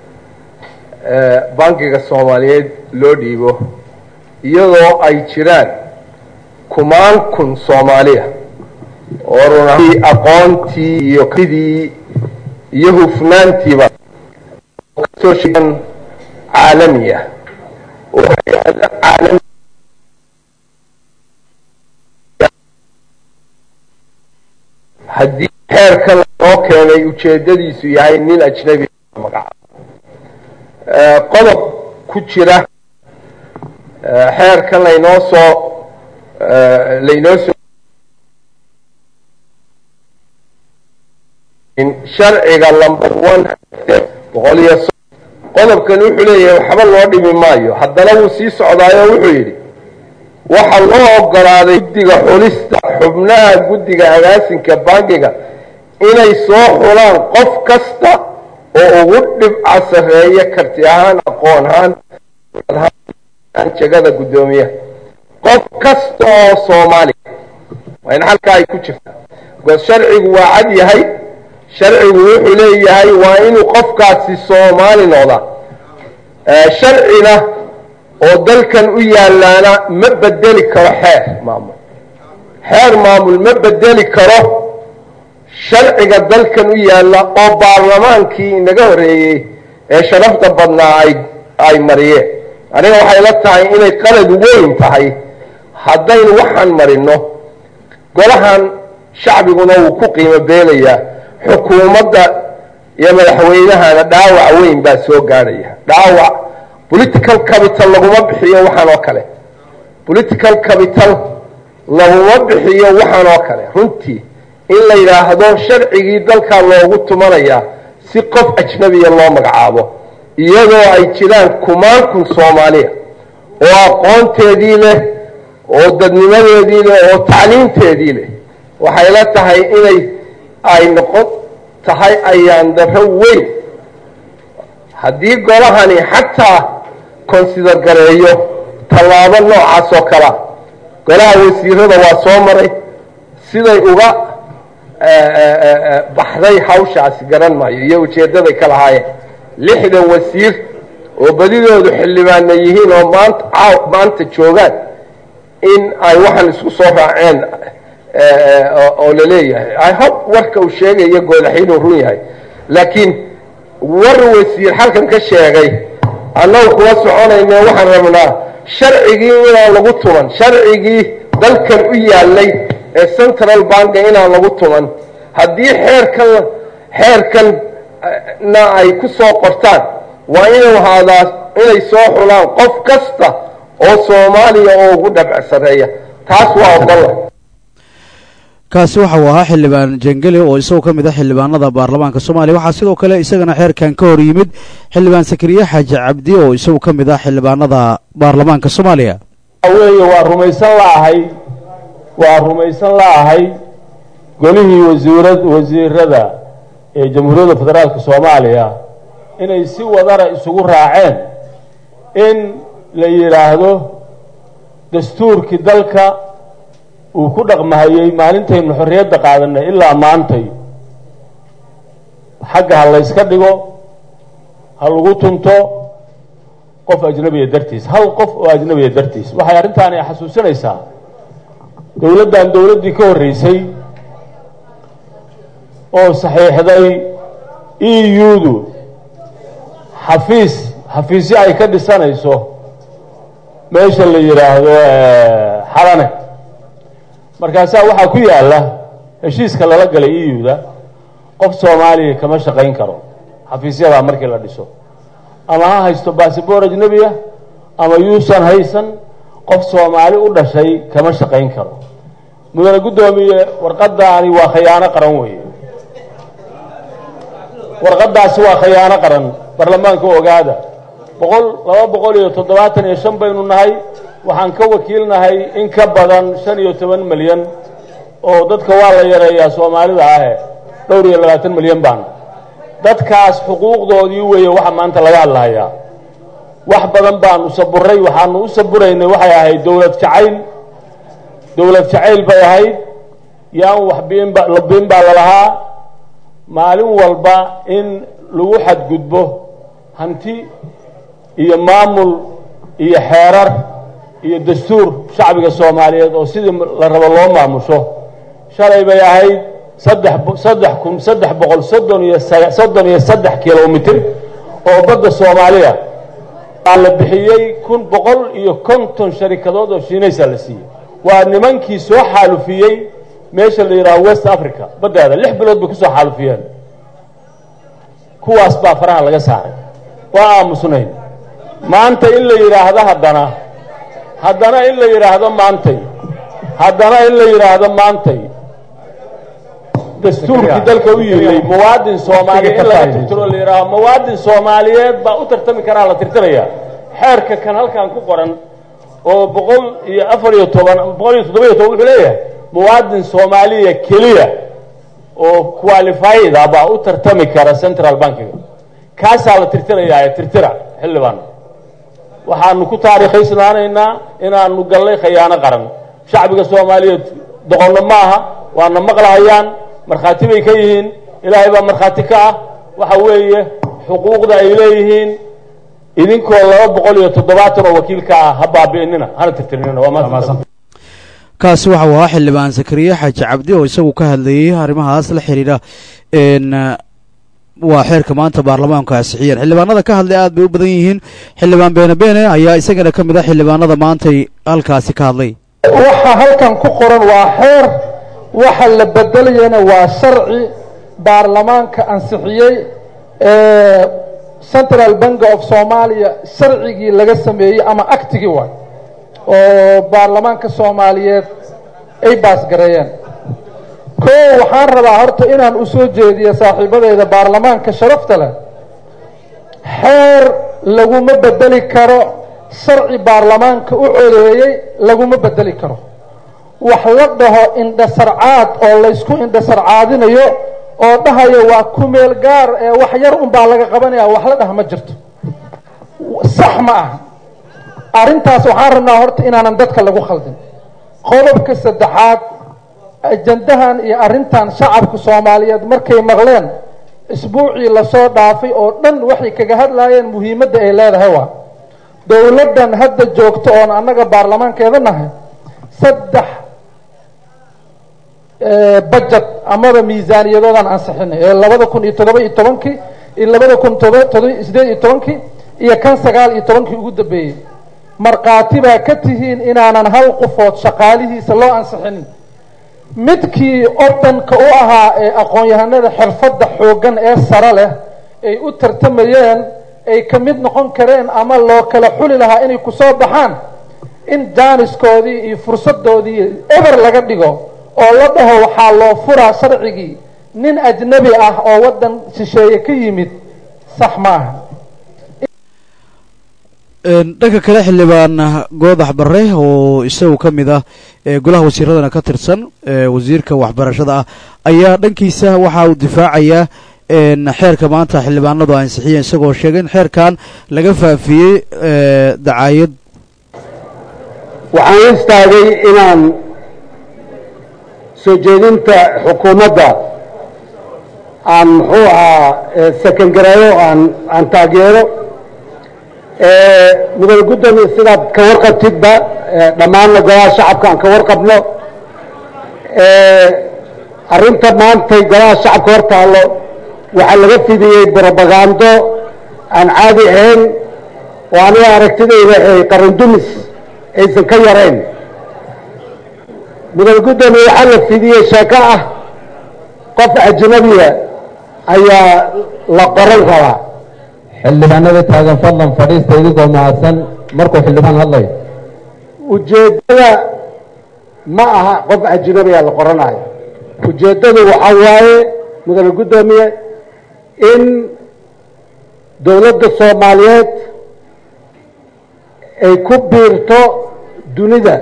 bankiga soomaaliyeed loo dhiibo iyadoo ay jiraan kumaan kun soomaaliya oo runtii aqoontii iyo kidii iyo hufnaantiiba kasoo sheegan caalami ah oo hay-ada caalami haddii xeerka loo keenay ujeeddadiisu yahay nin ajnebi magaca qodob ku jira xeerkan laynoo soo laynoo soo sharciga number one boqol iyo qodobkan wuxuu leeyahay waxba loo dhimi maayo haddana wuu sii socdaayo wuxuu yidhi waxaa loo ogolaaday guddiga xulista xubnaha guddiga agaasinka bankiga inay soo xulaan qof kasta oo ugu dhibca sarreeya karti ahaan aqoon ahaan jegada guddoomiyaha qof kasta oo soomaaliya waa in halkaa ay ku jirta because sharcigu waa cad yahay sharcigu wuxuu leeyahay waa inuu qofkaasi soomaali noqdaa sharcina oo dalkan u yaalaana ma bedeli karo xeer maamul xeer maamul ma bedeli karo sharciga dalkan u yaalla oo baarlamaankii inaga horreeyey ee sharafta badnaa ay ay mariyeen aniga waxay la tahay inay qalad weyn tahay haddaynu waxaan marino golahan shacbiguna wuu ku qiimo beelayaa xukuumadda iyo madaxweynahana dhaawac weyn baa soo gaadhaya dhaawac political capital laguma bixiyo waxaan oo kale political capital laguma bixiyo waxaan oo kale runtii in la yidhaahdo sharcigii dalkaa loogu tumanayaa si qof ajnabiya loo magacaabo iyadoo ay jiraan kumaan kun soomaaliya oo aqoonteedii leh oo dadnimadeedii leh oo tacliimteedii leh waxay la tahay inay ay noqon tahay ayaan darro weyn haddii golahani xataa consider gareeyo tallaabo noocaas oo kalea golaha wasiirada waa soo maray siday uga baxday hawshaasi garan maayo iyo ujeeddaday ka lahaayeen lixdan wasiir oo badidoodu xildhibaana yihiin oo maanta caaw maanta joogaan in ay waxaan isku soo raaceen oo la leeyahay i hope warka uu sheegayo goodax inuu run yahay laakiin war wasiir halkan ka sheegay annagu kuma soconayne waxaan rabnaa sharcigii inaan lagu tuman sharcigii dalkan u yaallay ee central banka inaan lagu tuman haddii xeerkan xeerkanna ay ku soo qortaan waa inuu ahaadaa inay soo xulaan qof kasta oo soomaaliya oo ugu dhabc sarreeya taas waa ogola kaasi waxa uu ahaa xildhibaan jengeli oo isagoo ka mid ah xildhibaanada baarlamaanka soomaaliya waxaa sidoo kale isagana xeerkan ka hor yimid xildhibaan sakariye xaaji cabdi oo isagu ka mid ah xildhibaanada baarlamaanka soomaaliya weeye waa rumaysan la'ahay waa rumaysan la'ahay golihii wasiirad wasiirada ee jamhuuriyadda federaalka soomaaliya inay si wadara isugu raaceen in la yidhaahdo dastuurkii dalka uu ku dhaqmahayey maalintaynu xorriyadda qaadanay ilaa maantay xagga ha layska dhigo ha lagu tunto qof ajnabiya dartiis hal qof oo ajnabiya dartiis waxay arrintaani xasuusinaysaa dowladdan dowladdii ka horreysay oo saxiixday e u-du xafiis xafiisyo ay ka dhisanayso meesha la yidhaahdo xalane markaasaa waxaa ku yaalla heshiiska lala galay e u-da qof soomaaliya kama shaqayn karo xafiisyadaa markii la dhiso ama ha haysto bassabor ajnebiya ama yuusan haysan qof soomaali u dhashay kama shaqayn karo mudane guddoomiye warqadaani waa khayaano qaran weeye warqadaasi waa khayaano qaran baarlamaanka ogaada boqol laba boqol iyo toddobaatan iyo shan baynu nahay waxaan ka wakiilnahay in ka badan shan iyo toban milyan oo dadka waa la yareeyaa soomaalida ahe dhowr iyo labaatan milyan baan dadkaas xuquuqdoodii weeye waxa maanta laga hadlahayaa wax badan baanu saburay waxaanu u saburaynay waxay ahayd dowlad jacayl dowlad jacayl bay ahayd yaan wax biinba biin baa lalahaa maalin walba in lagu xadgudbo hanti iyo maamul iyo xeerar iyo dastuur shacbiga soomaaliyeed oo sidii la rabo loo maamusho shalay bay ahayd saddex saddex kun saddex boqol soddon iyo soddon iyo saddex kilomitr oo badda soomaaliya aa la bixiyey kun boqol iyo konton sharikadood oo shiinaysa la siiyey waa nimankii soo xaalufiyey meesha la yidhaho west africa baddeeda lix bilood bay kusoo xaalufiyeen kuwaas baa faraha laga saaray waa aamusnayn maanta in la yidhaahdo haddana haddana in la yidhaahdo maantay haddana in la yidhaahdo maantay dastuurkii dalka u yimay muwaadin soomaaliya in laga tirtiro la yidhaaho muwaadin soomaaliyeed baa u tartami karaa la tirtiraya xeerka kan halkan ku qoran oo boqol iyo afar iyo toban boqol iyo toddoba iyo toban wuxuu leeyahay muwaadin soomaaliya keliya oo qualified ah baa u tartami kara central bankiga kaasaa la tirtirayaa tirtira xildhibaan waxaanu ku taariikhaysnaanaynaa inaanu gallay khayaano qaran shacbiga soomaaliyeed doqonno ma aha waana maqlahayaan markhaati bay ka yihiin ilaahay baa markhaati ka ah waxa weeye xuquuqda ay leeyihiin idinkoo laba boqol iyo toddobaatan oo wakiil ka ah ha baabi'inina hana tirtirinina waa mahadsan kaasi waxa uu ahaa xildhibaan zakariya xaaji cabdi oo isagu ka hadlayey arrimahaas la xidhiidha n waa xeerka maanta baarlamaanku ansixiyeen xildhibaanada ka hadlay aad bay u badan yihiin xildhibaan beene beene ayaa isagana ka mid ah xildhibaanada maantay halkaasi ka hadlay waxa halkan ku qoran waa xeer waxa la bedelayana waa sharci baarlamaanka ansixiyey central bank of somalia sharcigii laga sameeyey ama actigii waay oo baarlamaanka soomaaliyeed ay baasgareeyeen ko waxaan rabaa horta inaan u soo jeediyo saaxiibadeyda baarlamaanka sharafta leh xeer laguma bedeli karo sharci baarlamaanka u codeeyey laguma bedeli karo wax la dhaho indhasarcaad oo laysku indhasarcaadinayo oo dhahayo waa ku meel gaar ee wax yar unbaa laga qabanaya wax la dhaha ma jirto sax ma aha arrintaas waxaan rabnaa horta inaanan dadka lagu khaldin qodobka saddexaad ajandahan iyo arrintan shacabka soomaaliyeed markay maqleen isbuucii lasoo dhaafay oo dhan waxay kaga hadlaayeen muhiimadda ay leedahay waa dowladdan hadda joogto oon annaga baarlamaankeeda nahay saddex budget amaba miisaaniyadoodaan ansixinay ee labada kun iyo toddoba iyo tobankii iyo labada kun todoba todoba sideed iyo tobankii iyo kan sagaal iyo tobankii ugu dambeeyey markhaati baa ka tihiin inaanan hal qofood shaqaalihiisa loo ansixinin midkii odanka u ahaa ee aqoon-yahanada xirfadda xooggan ee sare leh ay u tartamayeen ay ka mid noqon kareen ama loo kala xuli lahaa inay kusoo baxaan in jaaniskoodii iyo fursadoodii eber laga dhigo oo la dhaho waxaa loo furaa sharcigii nin ajnabi ah oo waddan shisheeye ka yimid sax ma aha dhanka kale xildhibaan goodax bare oo isagu ka mid ah golaha wasiiradana ka tirsan wasiirka waxbarashada ah ayaa dhankiisa waxa uu difaacayaa xeerka maanta xildhibaanadu ansixiyeen isagoo sheegay in xeerkan laga faafiyey dacaayad waxaan istaagay inaan soo jeedinta xukuumadda aan muxuu ahaa sekangareeyo aan aan taageero mudane guddoomiye sidaad ka warqabtidba dhammaanna golaha shacabka aan ka warqabno arrinta maantay golaha shacabka hor taallo waxaa laga fidiyey brobagando aan caadi ahayn oo aniga aragtidayda ay qarandumis aysan ka yarayn mudane guddoomiye waxaa la fidiyey sheeko ah qof ajnabiya ayaa la qoran rabaa xildhibaanada taagan fadlan fadhiista idinkoo mahadsan markuu xildhibaan hadlayo ujeeddada ma aha qof ajnabiya la qoranayo ujeeddadu waxaa waaye mudane guddoomiye in dowladda soomaaliyeed ay ku biirto dunida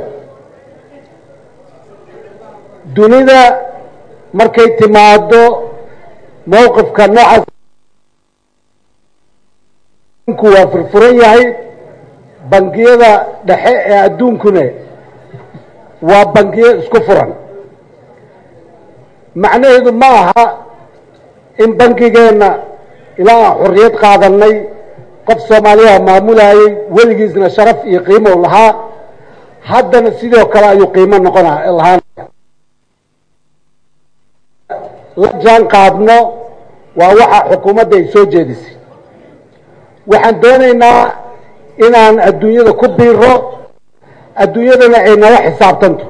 dunida markay timaado mowqifka noocaas ku waa furfuran yahay bangiyada dhexe ee adduunkune waa bangiyo isku furan macnaheedu ma aha in bangigeenna ilaa aan xorriyad qaadanay qof soomaaliyaha maamulayay weligiisna sharaf iyo qiimo lahaa haddana sidoo kale ayuu qiimo noqona lahaanaya la jaan qaadno waa waxa xukuumadda ay soo jeedisay waxaan doonaynaa inaan adduunyada ku biiro adduunyadana ay nala xisaabtanto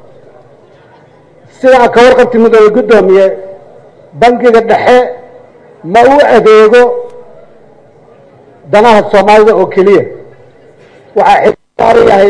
sida aan ka warqabti mudane guddoomiye bangiga dhexe ma u adeego danaha soomaalida oo keliya waxaa xisaaran yahay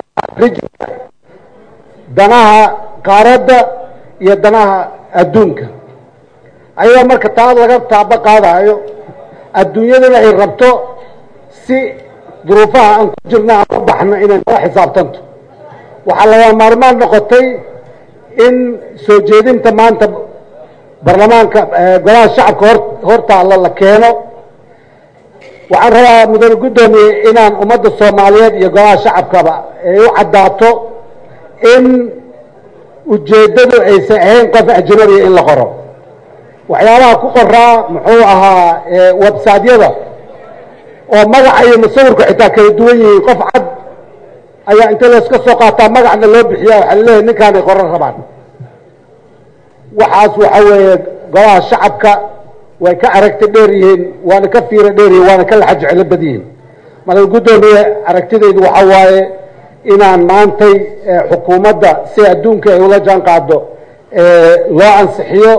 danaha qaaradda iyo danaha adduunka ayadoo marka taa laga taabo qaadayo adduunyadana ay rabto si duruufaha aan ku jirna aan u baxno inay nala xisaabtanto waxaa laga maarmaan noqotay in soo jeedinta maanta baarlamaanka golaha shacabka hor hortaalla la keeno waxaan rabaa mudane guddoomiye inaan ummadda soomaaliyeed iyo golaha shacabkaba ay u caddaato in ujeeddadu aysan ahayn qof ajnabiya in la qoro waxyaabaha ku qoraa muxuu ahaa websaadyada oo magaca iyo musawirku xitaa kala duwan yihiin qof cad ayaa inta layska soo qaataa magacna loo bixiya waxaa laleeyahay ninkaanay qoran rabaan waxaas waxa weeye golaha shacabka way ka aragti dheer yihiin waana ka fiiro dheer yihiin waana ka laxa jeclo bad yihiin madal guddoomiye aragtidaydu waxa waaye inaan maantay xukuumadda si adduunka ay ula jaan qaado loo ansixiyo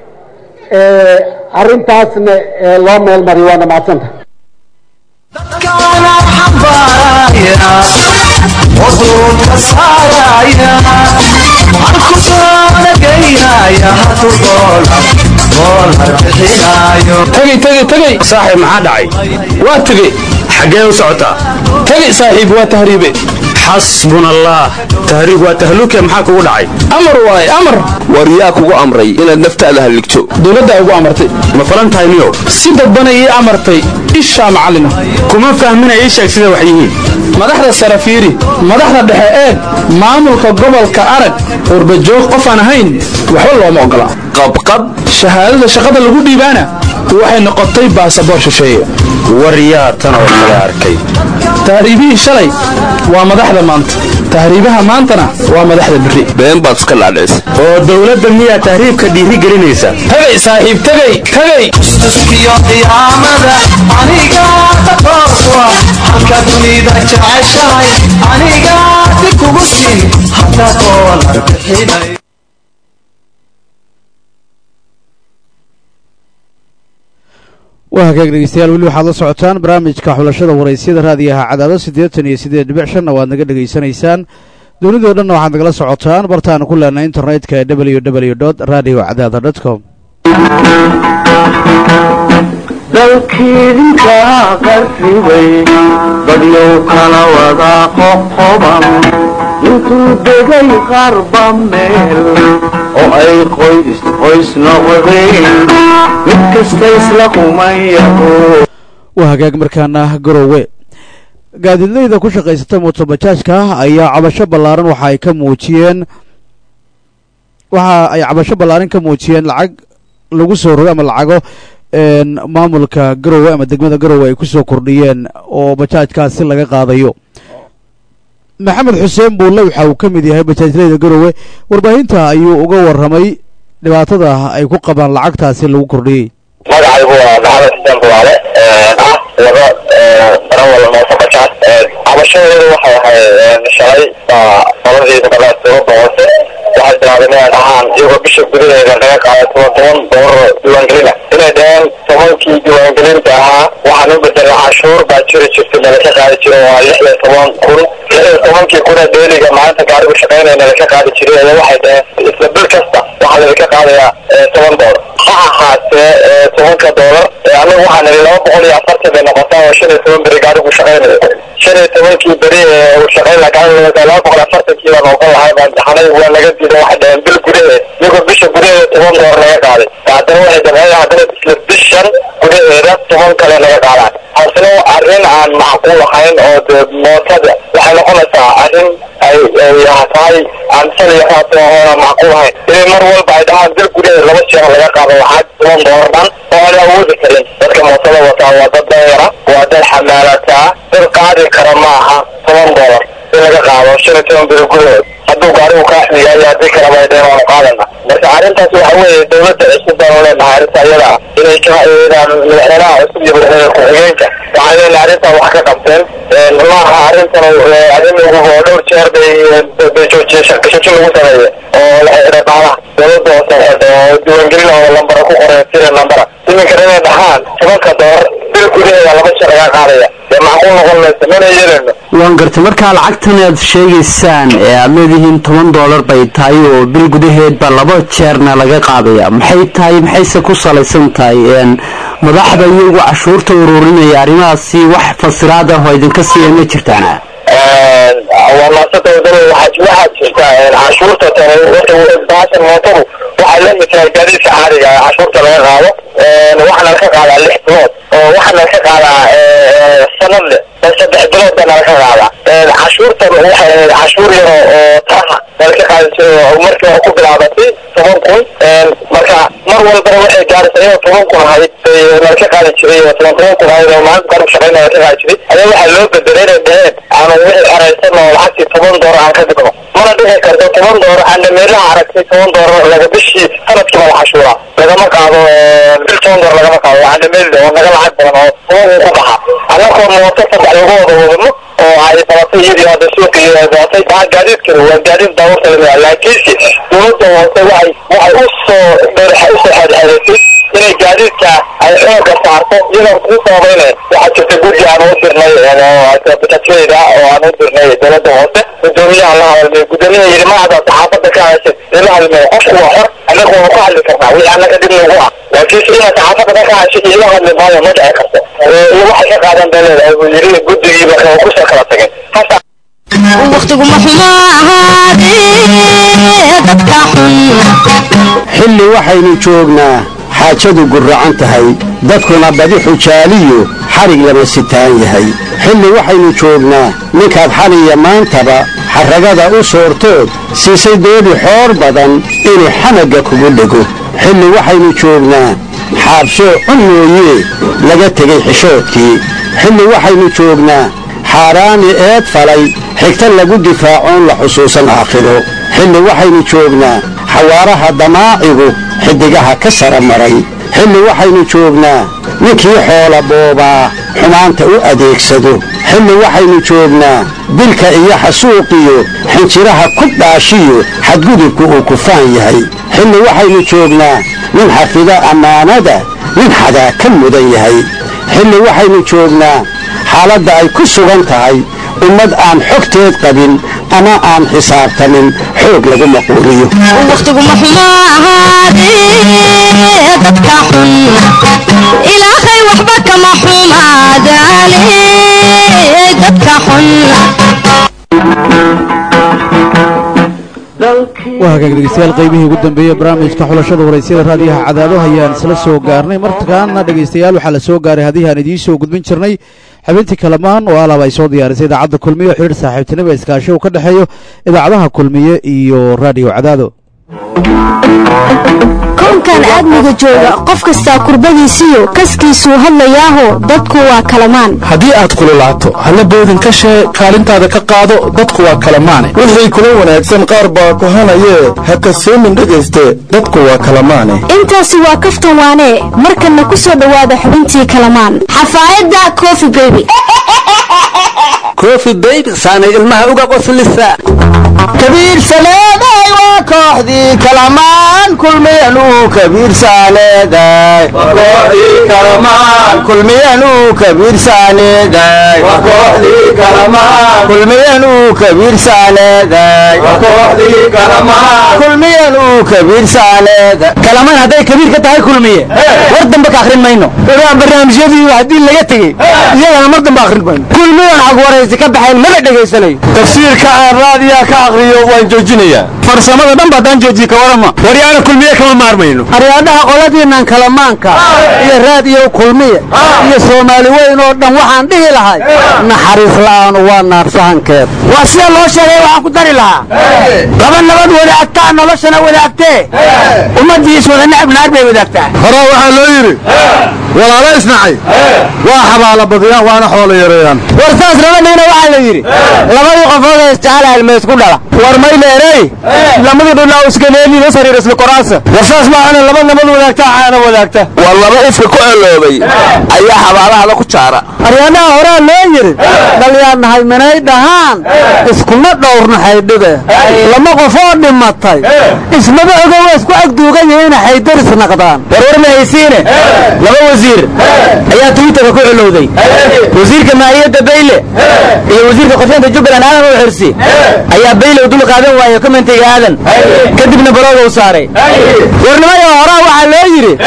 arrintaasna loo meel mariyo waana mahadsanta tagay tagay tagay saaxiib maxaa dhacay waa tegey xaggee u socotaa tagay saaxiib waa tahriibe xasbuna allah tahriib waa tahluuke maxaa kugu dhacay amar waaye amar war yaa kugu amray inaad naftaada halligto dowladdaa ugu amartay ma falan tahay niyow si dadbana ii amartay ishaa macallina kuma fahmina ii sheeg sida wax yihiin madaxda sare fiiri madaxda dhexe eeg maamulka gobolka arag urbajoog qof aan ahayn waxba looma ogola qabqab shahaadada shaqada lagu dhiibaana waxay noqotay baasaboor shisheeye war yaa tan oo kale arkay tahriibihii shalay waa madaxda maanta tahriibaha maantana waa madaxda berri been baad iska dhaadhicis oo dowladda miyaa tahriibka dhiiri gelinaysa tagay saaxiib tagay tagay istuskiyo qiyaamada aniga taqooswa halka dunida jeceshahay aniga di kugu siin hadda doolar bixinay waa hagaag dhegeystayaal weli waxaad la socotaan barnaamijka xulashada waraysyada raadiyaha cadaado siddeetan iyo siddeed dhibic shanna waad naga dhegaysanaysaan dunidoo dhanna waxaad nagala socotaan bartaanu ku leenay internetka ee w w dot radio cadaada dot com dalkiidinka qarribay dadyow kala wada qoqoban intuu degay qarba meel oo ay qoys qoys noqdeen mid kasta isla kumayaho waa hagaag markaana garowe gaadiidleyda ku shaqaysata mootobajaajka ayaa cabasho ballaaran waxa ay ka muujiyeen waxa ay cabasho ballaaran ka muujiyeen lacag lagu soo rogo ama lacago maamulka garowe ama degmada garowe ay ku soo kordhiyeen oo bajaajkaasi laga qaadayo maxamed xuseen buulle waxa uu ka mid yahay bajaajleyda garowe warbaahinta ayuu uga warramay dhibaatada ay ku qabaan lacagtaasi lagu kordhiyey magacaygu waa maxamed xuseen buwaale ah wado darawal mooto bajaaj cabashadeedu waxay ahayd shalay baa qoladii gobolada dowladda hoose waxay bilaabeen inay dhahaan iyagoo bisha gudaheeda laga qaaday toban toban doolar diiwaangelina inay dhaheen tobankii diiwaangelinta ahaa waxaan u bedelay cashuur baa jiri jirtay nalaka qaadi jiray waa lix iyo toban kun lix iyo tobankii kuna dheeliga maalinta gaarigu shaqaynaya nalaka qaadi jiray ayaa waxay dhaheen isla bil kasta waxaa lalaka qaadayaa toban doolar ha ahaatee tobanka doolar anagu waxaa nili laba boqol iyo afartan bay noqotaa oo shan iyo toban beri gaarigu shaqaynayo shan iyo tobankii beri ee uu shaqayn lahaa gaariga laba boqol afartankii baan ogan lahay baan daxanay waa naga diiday waxay dhaheen bil gudaheed iyagoo bisha gudaheeda toban doolar naga qaaday haddana waxay damceen haddana isla bishan gudaheeda toban kale naga qaadaan taasina arrin aan macquul ahayn oo dee mootada waxay noqonaysaa arrin ay ay tahay aan sal iyo raato oona macquul ahayn inay mar walba ay dhahaan bil gudaheed laba jeer laga qaado lacag toban doolar dhan oo aan awoodi karin dadka mootada wataa waa dad danyara waa dad xamaalataa dad qaadi kara ma aha toban doolar in laga qaado shan iyo toban bil gudaheed hadduu gaarigu kaa xmiyayo haddii kaleba ay dheen waanu qaadana marka arrintaas waxa weeye dowladda cusub baanu leenahay arrinta iyada ah inay ka inaan madaxweynaha cusub iyo madaxweyne ku-xigeenka waxay leenahay arrintan wax ka qabteen maaha arrintan arrin ugu oo dhowr jeer bay bay joojiyeen shaqashasho lagu sameeye oo la xidhay qaalaha dowladda hoose xidhay oo diiwaangelin oo lambara ku qoray sira lambara iminkana inay dhahaan tobanka doolar bil gudaheeda laba jeer laga qaadaya dee macquul noqon maysa mana yeelano waan gartay markaa lacagtan aad sheegaysaan ee aad leedihiin toban doolar bay tahay oo bil gudaheedba laba jeerna laga qaadaya maxay tahay maxayse ku salaysan tahay madaxda iyagu cashuurta ururinaya arrimahaasi wax fasiraad ah oo idinka siiya ma jirtaana waa maasanta wadada waxaa waxaa jirta cashuurta tani baashan mootadu waxay la mid tahay gaadiidka caadiga ah cashuurta laga qaado waxaana laga qaadaa lix bilood oo waxaana laga qaadaa sanad leh oo saddex bilood baa nala ka qaadaa cashuurtan waxay ahayd cashuur yaro oo taha nala ka qaadi jiray oo markii hore ku bilaabatay toban kun marka mar walbana waxay gaaraysa inuu toban kun ahayd bay nala ka qaadi jiray oo toban toban kun ahayd oo maalinta qaranku shaqayn nala ka qaadi jiray ayaa waxaa loo bedelay inay dheheen aanu wixii xeraysan oo lacagtii toban doolar aan ka dhigno mana dhici karto toban doolar aana meelaha aragtay toban doolar laga bishii sanadkii baa la cashuuraa lagama qaado bil toban doolar lagama qaado aana meel oo naga lacag badan oo toban ku baxa annagoo mooto saddex lagu wada wadano oo ay badatay iyadii hadda suuqa iyo ay badatay maa gaadiidkana waa gaadiid baabuurta lamida laakiinse dowladda hoose waxay waxay u soo dheeraxa usoo xeedxeedaysay inay gaadiidka ay xooga saarto iyadoo ku sababeynay waxaa jirta guddi aan u dirnay bajajyada oo aan u dirnay dowladda hoose gudoomiyaha la hadalmay gudoomiyaha yidhi macda saxaafadda ka hadashay ila hadlmay qofku waa xor annaga waanu ka hadli karnaa wixii annaga dib nagu ah laakiinse inaad saxaafadda ka hadashay iyo la hadli maayo ma dhici karto iyo waxay ka qaadan bay leedahay buu yidhi guddigiiba kusoo kala tageen hasa waqtiguma xumo ahaadee dadka xilli waxaynu joognaa xaajadu gurracan tahay dadkuna badi xujaaliyu xadhig lama sitaan yahay xilli waxaynu joognaa ninkaad xaliya maantaba xarragada u soortood siisay doodi xoor badan inuu xamagga kugu dhego xilli waxaynu joognaa xaabsoo cun mooyee laga tegay xishoodkii xilli waxaynu joognaa xaaraani eed falay xigta lagu difaacoon la xusuusan aakhiro xilli waxaynu joognaa xawaaraha damaacigu xiddigaha ka sara maray xilli waxaynu joognaa ninkii xoola boobaa xumaanta u adeegsado xilli waxaynu joognaa dilka iyo xasuuqiyo xinjiraha ku dhaashiyo xadgudubku uu kufaan yahay xilli waxaynu joognaa nin xafida ammaanada nin xadaa ka mudan yahay xilli waxaynu joognaa xaaladda ay ku sugan tahay ummad aan xogteed qabin ama aan xisaabtamin xoog lagu maquuliyo waqtiguma xumo ahaadee dadka xun ilaahay waxba kama xumaadaane dadka xun waa hagaag dhegeystayaal qaybihii ugu dambeeyey barnaamijka xulashada waraysyada raadiyaha cadaado ayaan isla soo gaarnay markaana dhegeystayaal waxaa la soo gaaray haddii aan idiin soo gudbin jirnay xubintii kalamaan oo alaab ay soo diyaarisay idaacadda kulmiye oo xidhiir saaxiibtinimo iskaashi uu ka dhexeeyo idaacadaha kulmiye iyo raadiyo cadaado koonkan aadmiga jooga qof kastaa kurbadiisiyo kaskiisuu hadlayaaho dadku waa kalamaan haddii aad kululaato halla boodin ka shee kaalintaada ka qaado dadku waa kalamaane wixii kula wanaagsan qaar baa kohanayee ha kasoomin dhegayste dadku waa kalamaane intaasi waa kaftan waanee markanna ku soo dhowaada xubintii kalamaan xafaayadda cofi beby koofi bayb saanay ilmaha uga qoslisa kabiir saleeday waa kooxdii kalamaan kulmiyanu kabiir saaneeday kulmiyanu kabiir saaneeday kulmiyanu kabiir saaneeday kulmiyanu kabiir saaneeday kalamaan hadday kabiir ka tahay kulmiye war dambe ka akhrin mayno barnaamijyadii haddii laga tegey iyagana mar dambe akhrin mayno kulmiyan xag waraysi ka baxayn maba dhegaysanayo tafsiirka aan raadiyaa ka aqriyo waan joojinayaa farsamada dhan ba haddaan joojiye ka warama waryaana kulmiye kama maarmayno aryaadhaha qoladiinnan kalamaanka iyo raadiyo kulmiye iyo soomaali weyn oo dhan waxaan dhihi lahay naxariis la'aanu waa naarsahankeed waa sida loo sheegay waxaan ku dari lahaa laba nabad wadaagtaa noloshana wadaagtee ummaddiis wada necab naar bay wadaagtaa horaa waxaa loo yidhi walaalo isnacay waa xabaala badiyaan waana xoolo yareeyaan war saas labadhiina waxaa la yidhi labadii qofood ee isjecel halmeys ku dhala war mayleerey lamadii dhulaa iskaneeliina sariir isla koraasa war saas maahana laba nabad wadaagtaa caana wadaagta war laba ifka ku eloobay ayaa xabaalahada ku jaara aryaadaha horaa loo yidhi dhalyaan nahay minay dhahaan iskuma dhowrnaxay dhibe lama qofoo dhimatay ismaba ogo waa isku agduugan yihiina xaydaris naqdaan warwar ma haysiine laba wasiir ayaa twitterka ku celowday wasiirka maahiyadda bayle iyo wasiirka qorshaynta jubbaland aadan u xirsi ayaa bayle u dul qaadan waaye komentiga aadan kadibna balooga u saaray warnimayo horaa waxaa loo yidhi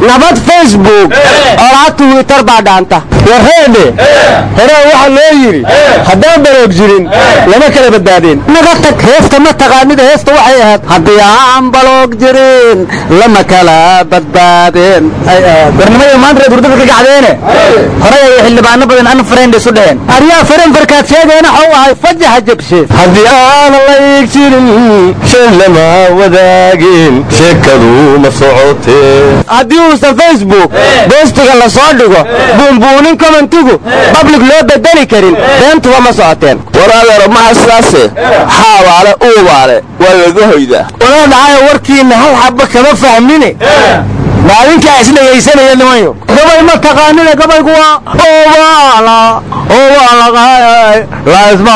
nabad facebook olaa twitter baa dhaanta warreedhe hore waxaa loo yidhi haddaan baroog jirin lama kala badbaadeen naga tag heesta ma taqaanida heesta waxay ahayd haddii aan baloog jirin lama kala badbaadeen warnimada maanta reer hurdada ka gacdeene horey ay xildhibaano badan an friend isu dheheen aryaa faranfarkaad sheegeena waxuu ahay fajaxa jabshe haddii aan layg jirin shay lama wadaagin sheekadu ma socotee haddii uusan facebook boostiga la soo dhigo buunbuunin commentigu public loo bedeli karin beentuba ma socoteen waraadeero maha sidaase xaabaale uubaale waa laga hoydaa walaa dhacayo warkiinna hal xabba kama fahmine maalinkaa isdhegaysanaya nimanyo gabay ma taqaanina gabaygu waa owaala owaalaqaay laisma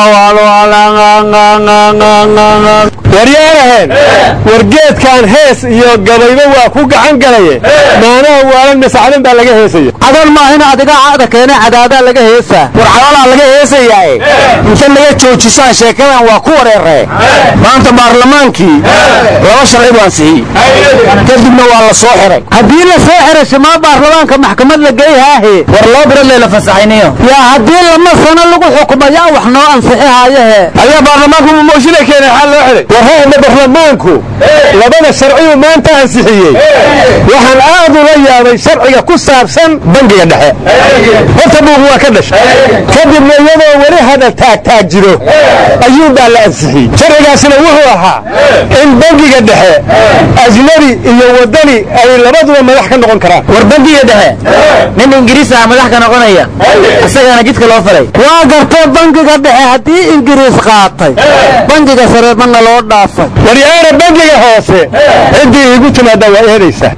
waryaanaheen wargeedkan hees iyo gabayba waa ku gacan galaye maanaha waalan masacdan baa laga heesaya adan maahina adiga cada keene cadaadaa laga heesaa war cadalaa laga heesayaaye inta naga joojisaan sheekadan waa ku wareeree maanta baarlamaankii laba sharci baan sihiyey kadibna waa la soo xiray haddii la soo xiray shimaa baarlamaanka maxkamad la geyhaahe war loo birad layla fasaxayniyo yaa haddii lama sano lagu xukumayaa wax noo ansixihaayahe ayaa baarlamaanku mumooshinay keenay xal loo xiray warheedna baarlamaanku labada sharciyu maanta ansixiyey waxaan aad ula yaabay sharciga ku saabsan bangiga dhexe horta buuq waa ka dhashay kadibna iyadoo weli hadal taagtaag jiro ayuun baa la ansixiyey sharcigaasina wuxuu ahaa in bangiga dhexe ajnabi iyo wadani ay labaduba madax ka noqon karaan war bangiga dhexe nin ingiriis ah madax ka noqonaya isagana jidka loo falay waa gartee bangiga dhexe haddii ingiriis qaatay bangiga sare mana loo dhaafay waryaana bangiga hoose ciddii igu timaada waa eedaysaa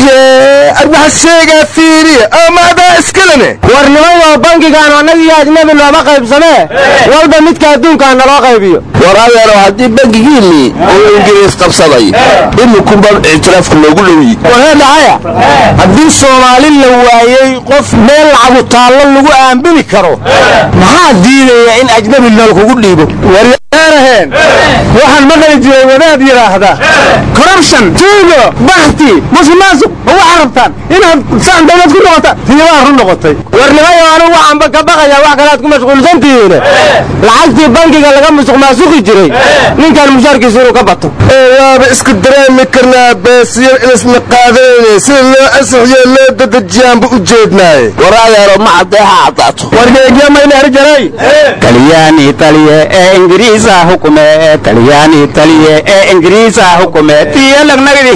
arbaxasheegaa fiiriya amaadaa iskalene warnimayo bangigaan annagii ajnabi looma qaybsamee walba midka adduunkaa naloo qaybiyo war adeero haddii bangigiinnii uu ingiriis qabsaday imikunba ictiraafka loogu dhowyey waree dhacaya haddii soomaali la waayey qof meel lacagu taallo lagu aambini karo maxaa diidaya in ajnabi nool kugu dhiibo waryaanaheen waxaan maqli jiray wadaad yidhaahda corruption tuugo bakti musuqmaasuq ma waxaa rabtaan inaad saan dawlad ku noqotaan tiibaa run noqotay warnimayo anigu waxaanba ka baqaya wax kalaad ku mashquulsan tihiine lacagtii bangiga laga musuq maasuqi jiray ninkan mushaarkiisa inuu ka bato ee waaba isku dareemi karnaa beesiyo ilisna qaadanayne sida loo ansixiyo loo dedejiyaanba u jeednaaye war adeero ma caddeeha caddaato wargeegya mayna herjaray talyaani taliye ee ingiriisa hukume talyaani taliye ee ingiriisa hukume tiyo lagnagdi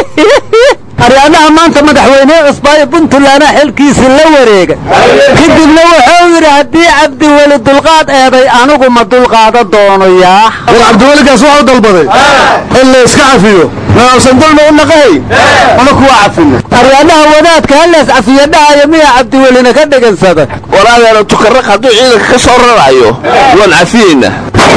aryaadaha maanta madaxweyne cusbaayo puntlandna xilkiisi la wareegay kadibna wuxuu yidhi haddii cabdiweli dulqaad eeday anigu ma dulqaada doono yaa war cabdiwelikaas waxu dalbaday in la iska cafiyo nausan dulma u naqahay ama kuwa cafina aryaadaha wadaadka halees cafiyo dhahayo miyaa cabdiwelina ka dhegensada war adeero tukarraq hadduu ciidanka ka soo rarayo waan cafiyeynaa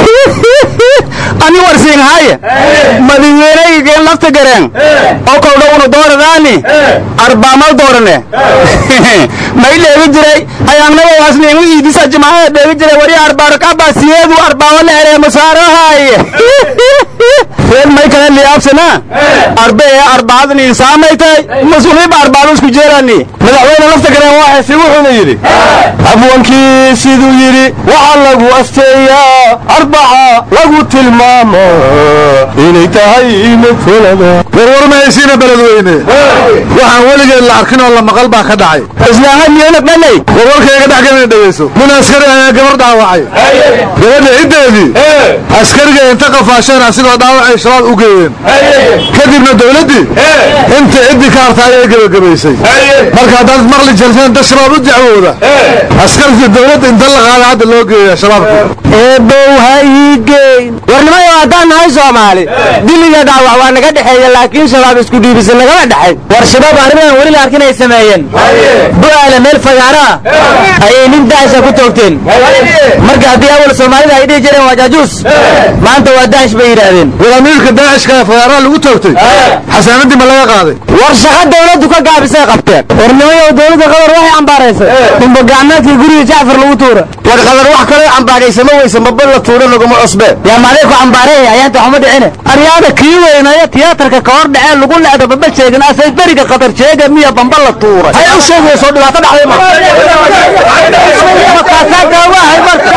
ani warsiin haaye madaxweyneygen lafta gareen oo kowdha una dooradaani arbaamal doorane may dheegi jiray ayaangnaba waasniingu iidisa jimacada dheegi jiray wari arbaaro kabasiyeedu arbaawo la eree masaarahaaye reed may kale liyaabsana arbe ee arbaadan insaamaytay masuuliba arbaado isku jeerani madaxweyne lafta gareen waa xesi wuxuuna yidhi abwankii siduu yidhi waxaa lagu asteeyaa arbaca lagu tilmaamo inay tahay mafolada warwar ma haysiina beledweyne waxaan weligeed la arkin oo la maqal baa ka dhacay islaaha miyana dhalay warwarkayga dhex gelina dhegayso nin askari ayaa gabar dhaawacay gabadha ciddeedii askariga inta qafaasheen asigoo dhaawacay shabaab u geeyeen kadibna dawladdii inta ciddii ka harta ayay gebagabaysay marka haddaad maqli jelteen dad shabaab u dacwooda askartii dawladda inta la qaada hadda loo geeya shabaabka eebow ha ii geyn warnimayo haddaan nahay soomaali diliga dhaawac waa naga dhexeeya laakiin shabaab isku dhiibisa nagama dhexayn war shabaab arrimahan weli la arkin ay sameeyeen bu'aale meel fagaaro ah ayay nin daasha ku toogteen marka haddii awal soomaalida ay dhihi jireen waa jaajuus maanta waa daash bay yidhaahdeen walaamiilka daacishka ee fagaaraha lagu toogtay xasaanaddii ma laga qaaday war shaqo dawladdu ka gaabisay qabteen warnimayo dawladda qabar waxay cambaaraysay dumba gacmeedkii guriga jacfar lagu tuura war qadar wax kaloo cambaaraysama weysa maba la tuuro laguma cusbeen yaa maaday ku cambaareeya ayaanta waxuma dhicine aryaada kii weynaya tiyaatarka ka hor dhacee lagu le'da baba sheegin asay beriga qadar jeega miya bamba la tuuray hay u sheegayso dhibaato dhacday ma markaasaa gaawahay marka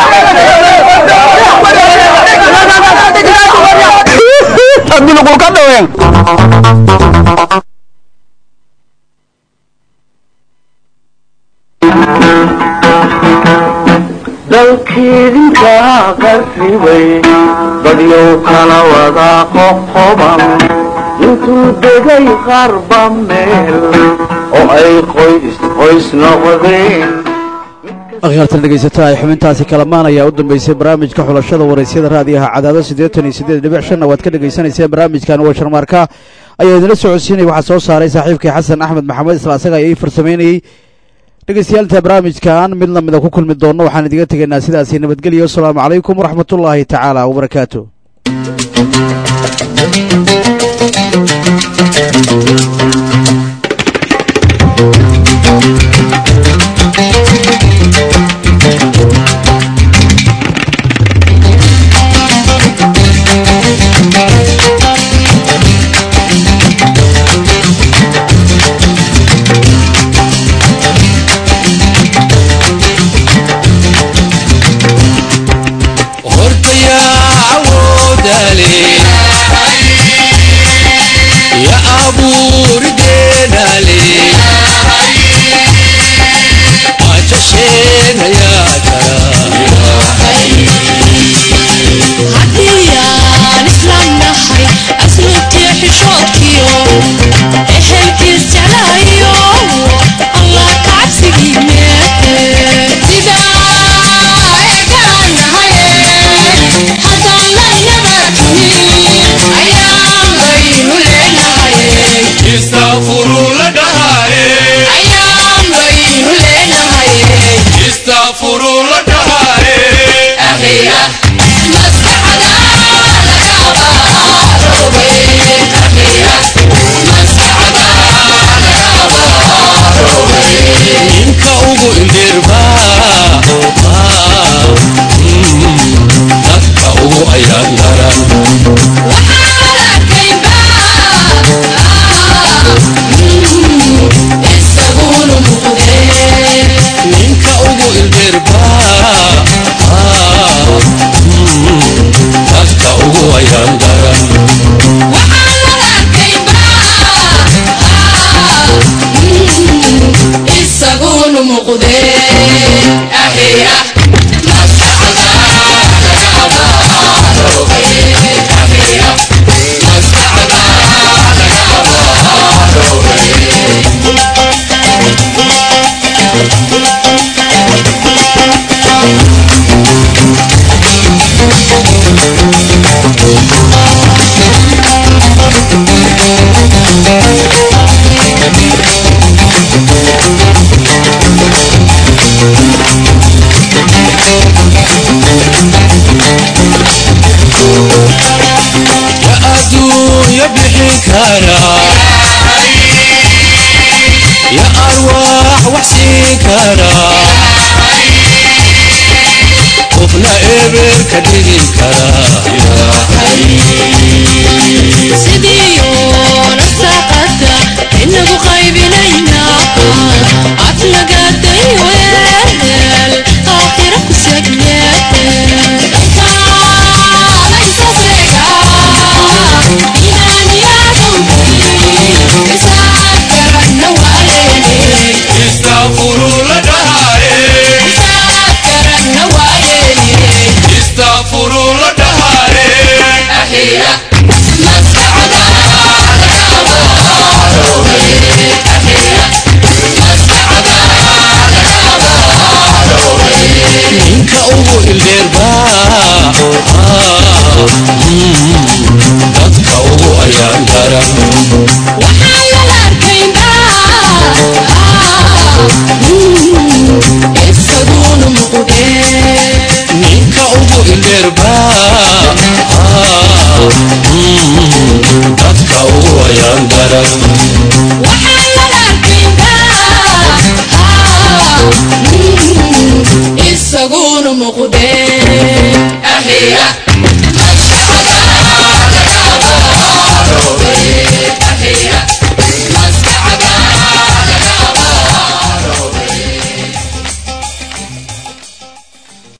haddii lagu ka dhaween dalkiidinka qarribay dadyow kala wada qoqoban intuu degay qarba meel oo ay qoys qoys noqdeen akhyaartan dhegaysataa ay xubintaasi kalamaan ayaa u dambaysay barnaamijka xulashada waraysyada raadiyaha cadaado siddeetan iyo siddeed dhibic shanna waad ka dhegaysanayseen barnaamijkan waa sharmaarka ayaa idinla socodsiinaya waxaa soo saaray saaxiibkii xasan axmed maxamed isla asaga ayaa ii farsamaynayey dhegeystayaal inta barnaamijkan mid lamida ku kulmi doonno waxaan idiga tegaynaa sidaasi nabadgelyo asalaamu calaykum waraxmatullaahi tacaala wabarakaatu dadka ugu ayaan daran ninka ugu indheerba dadka ugu ayaan daran isaguna muqdee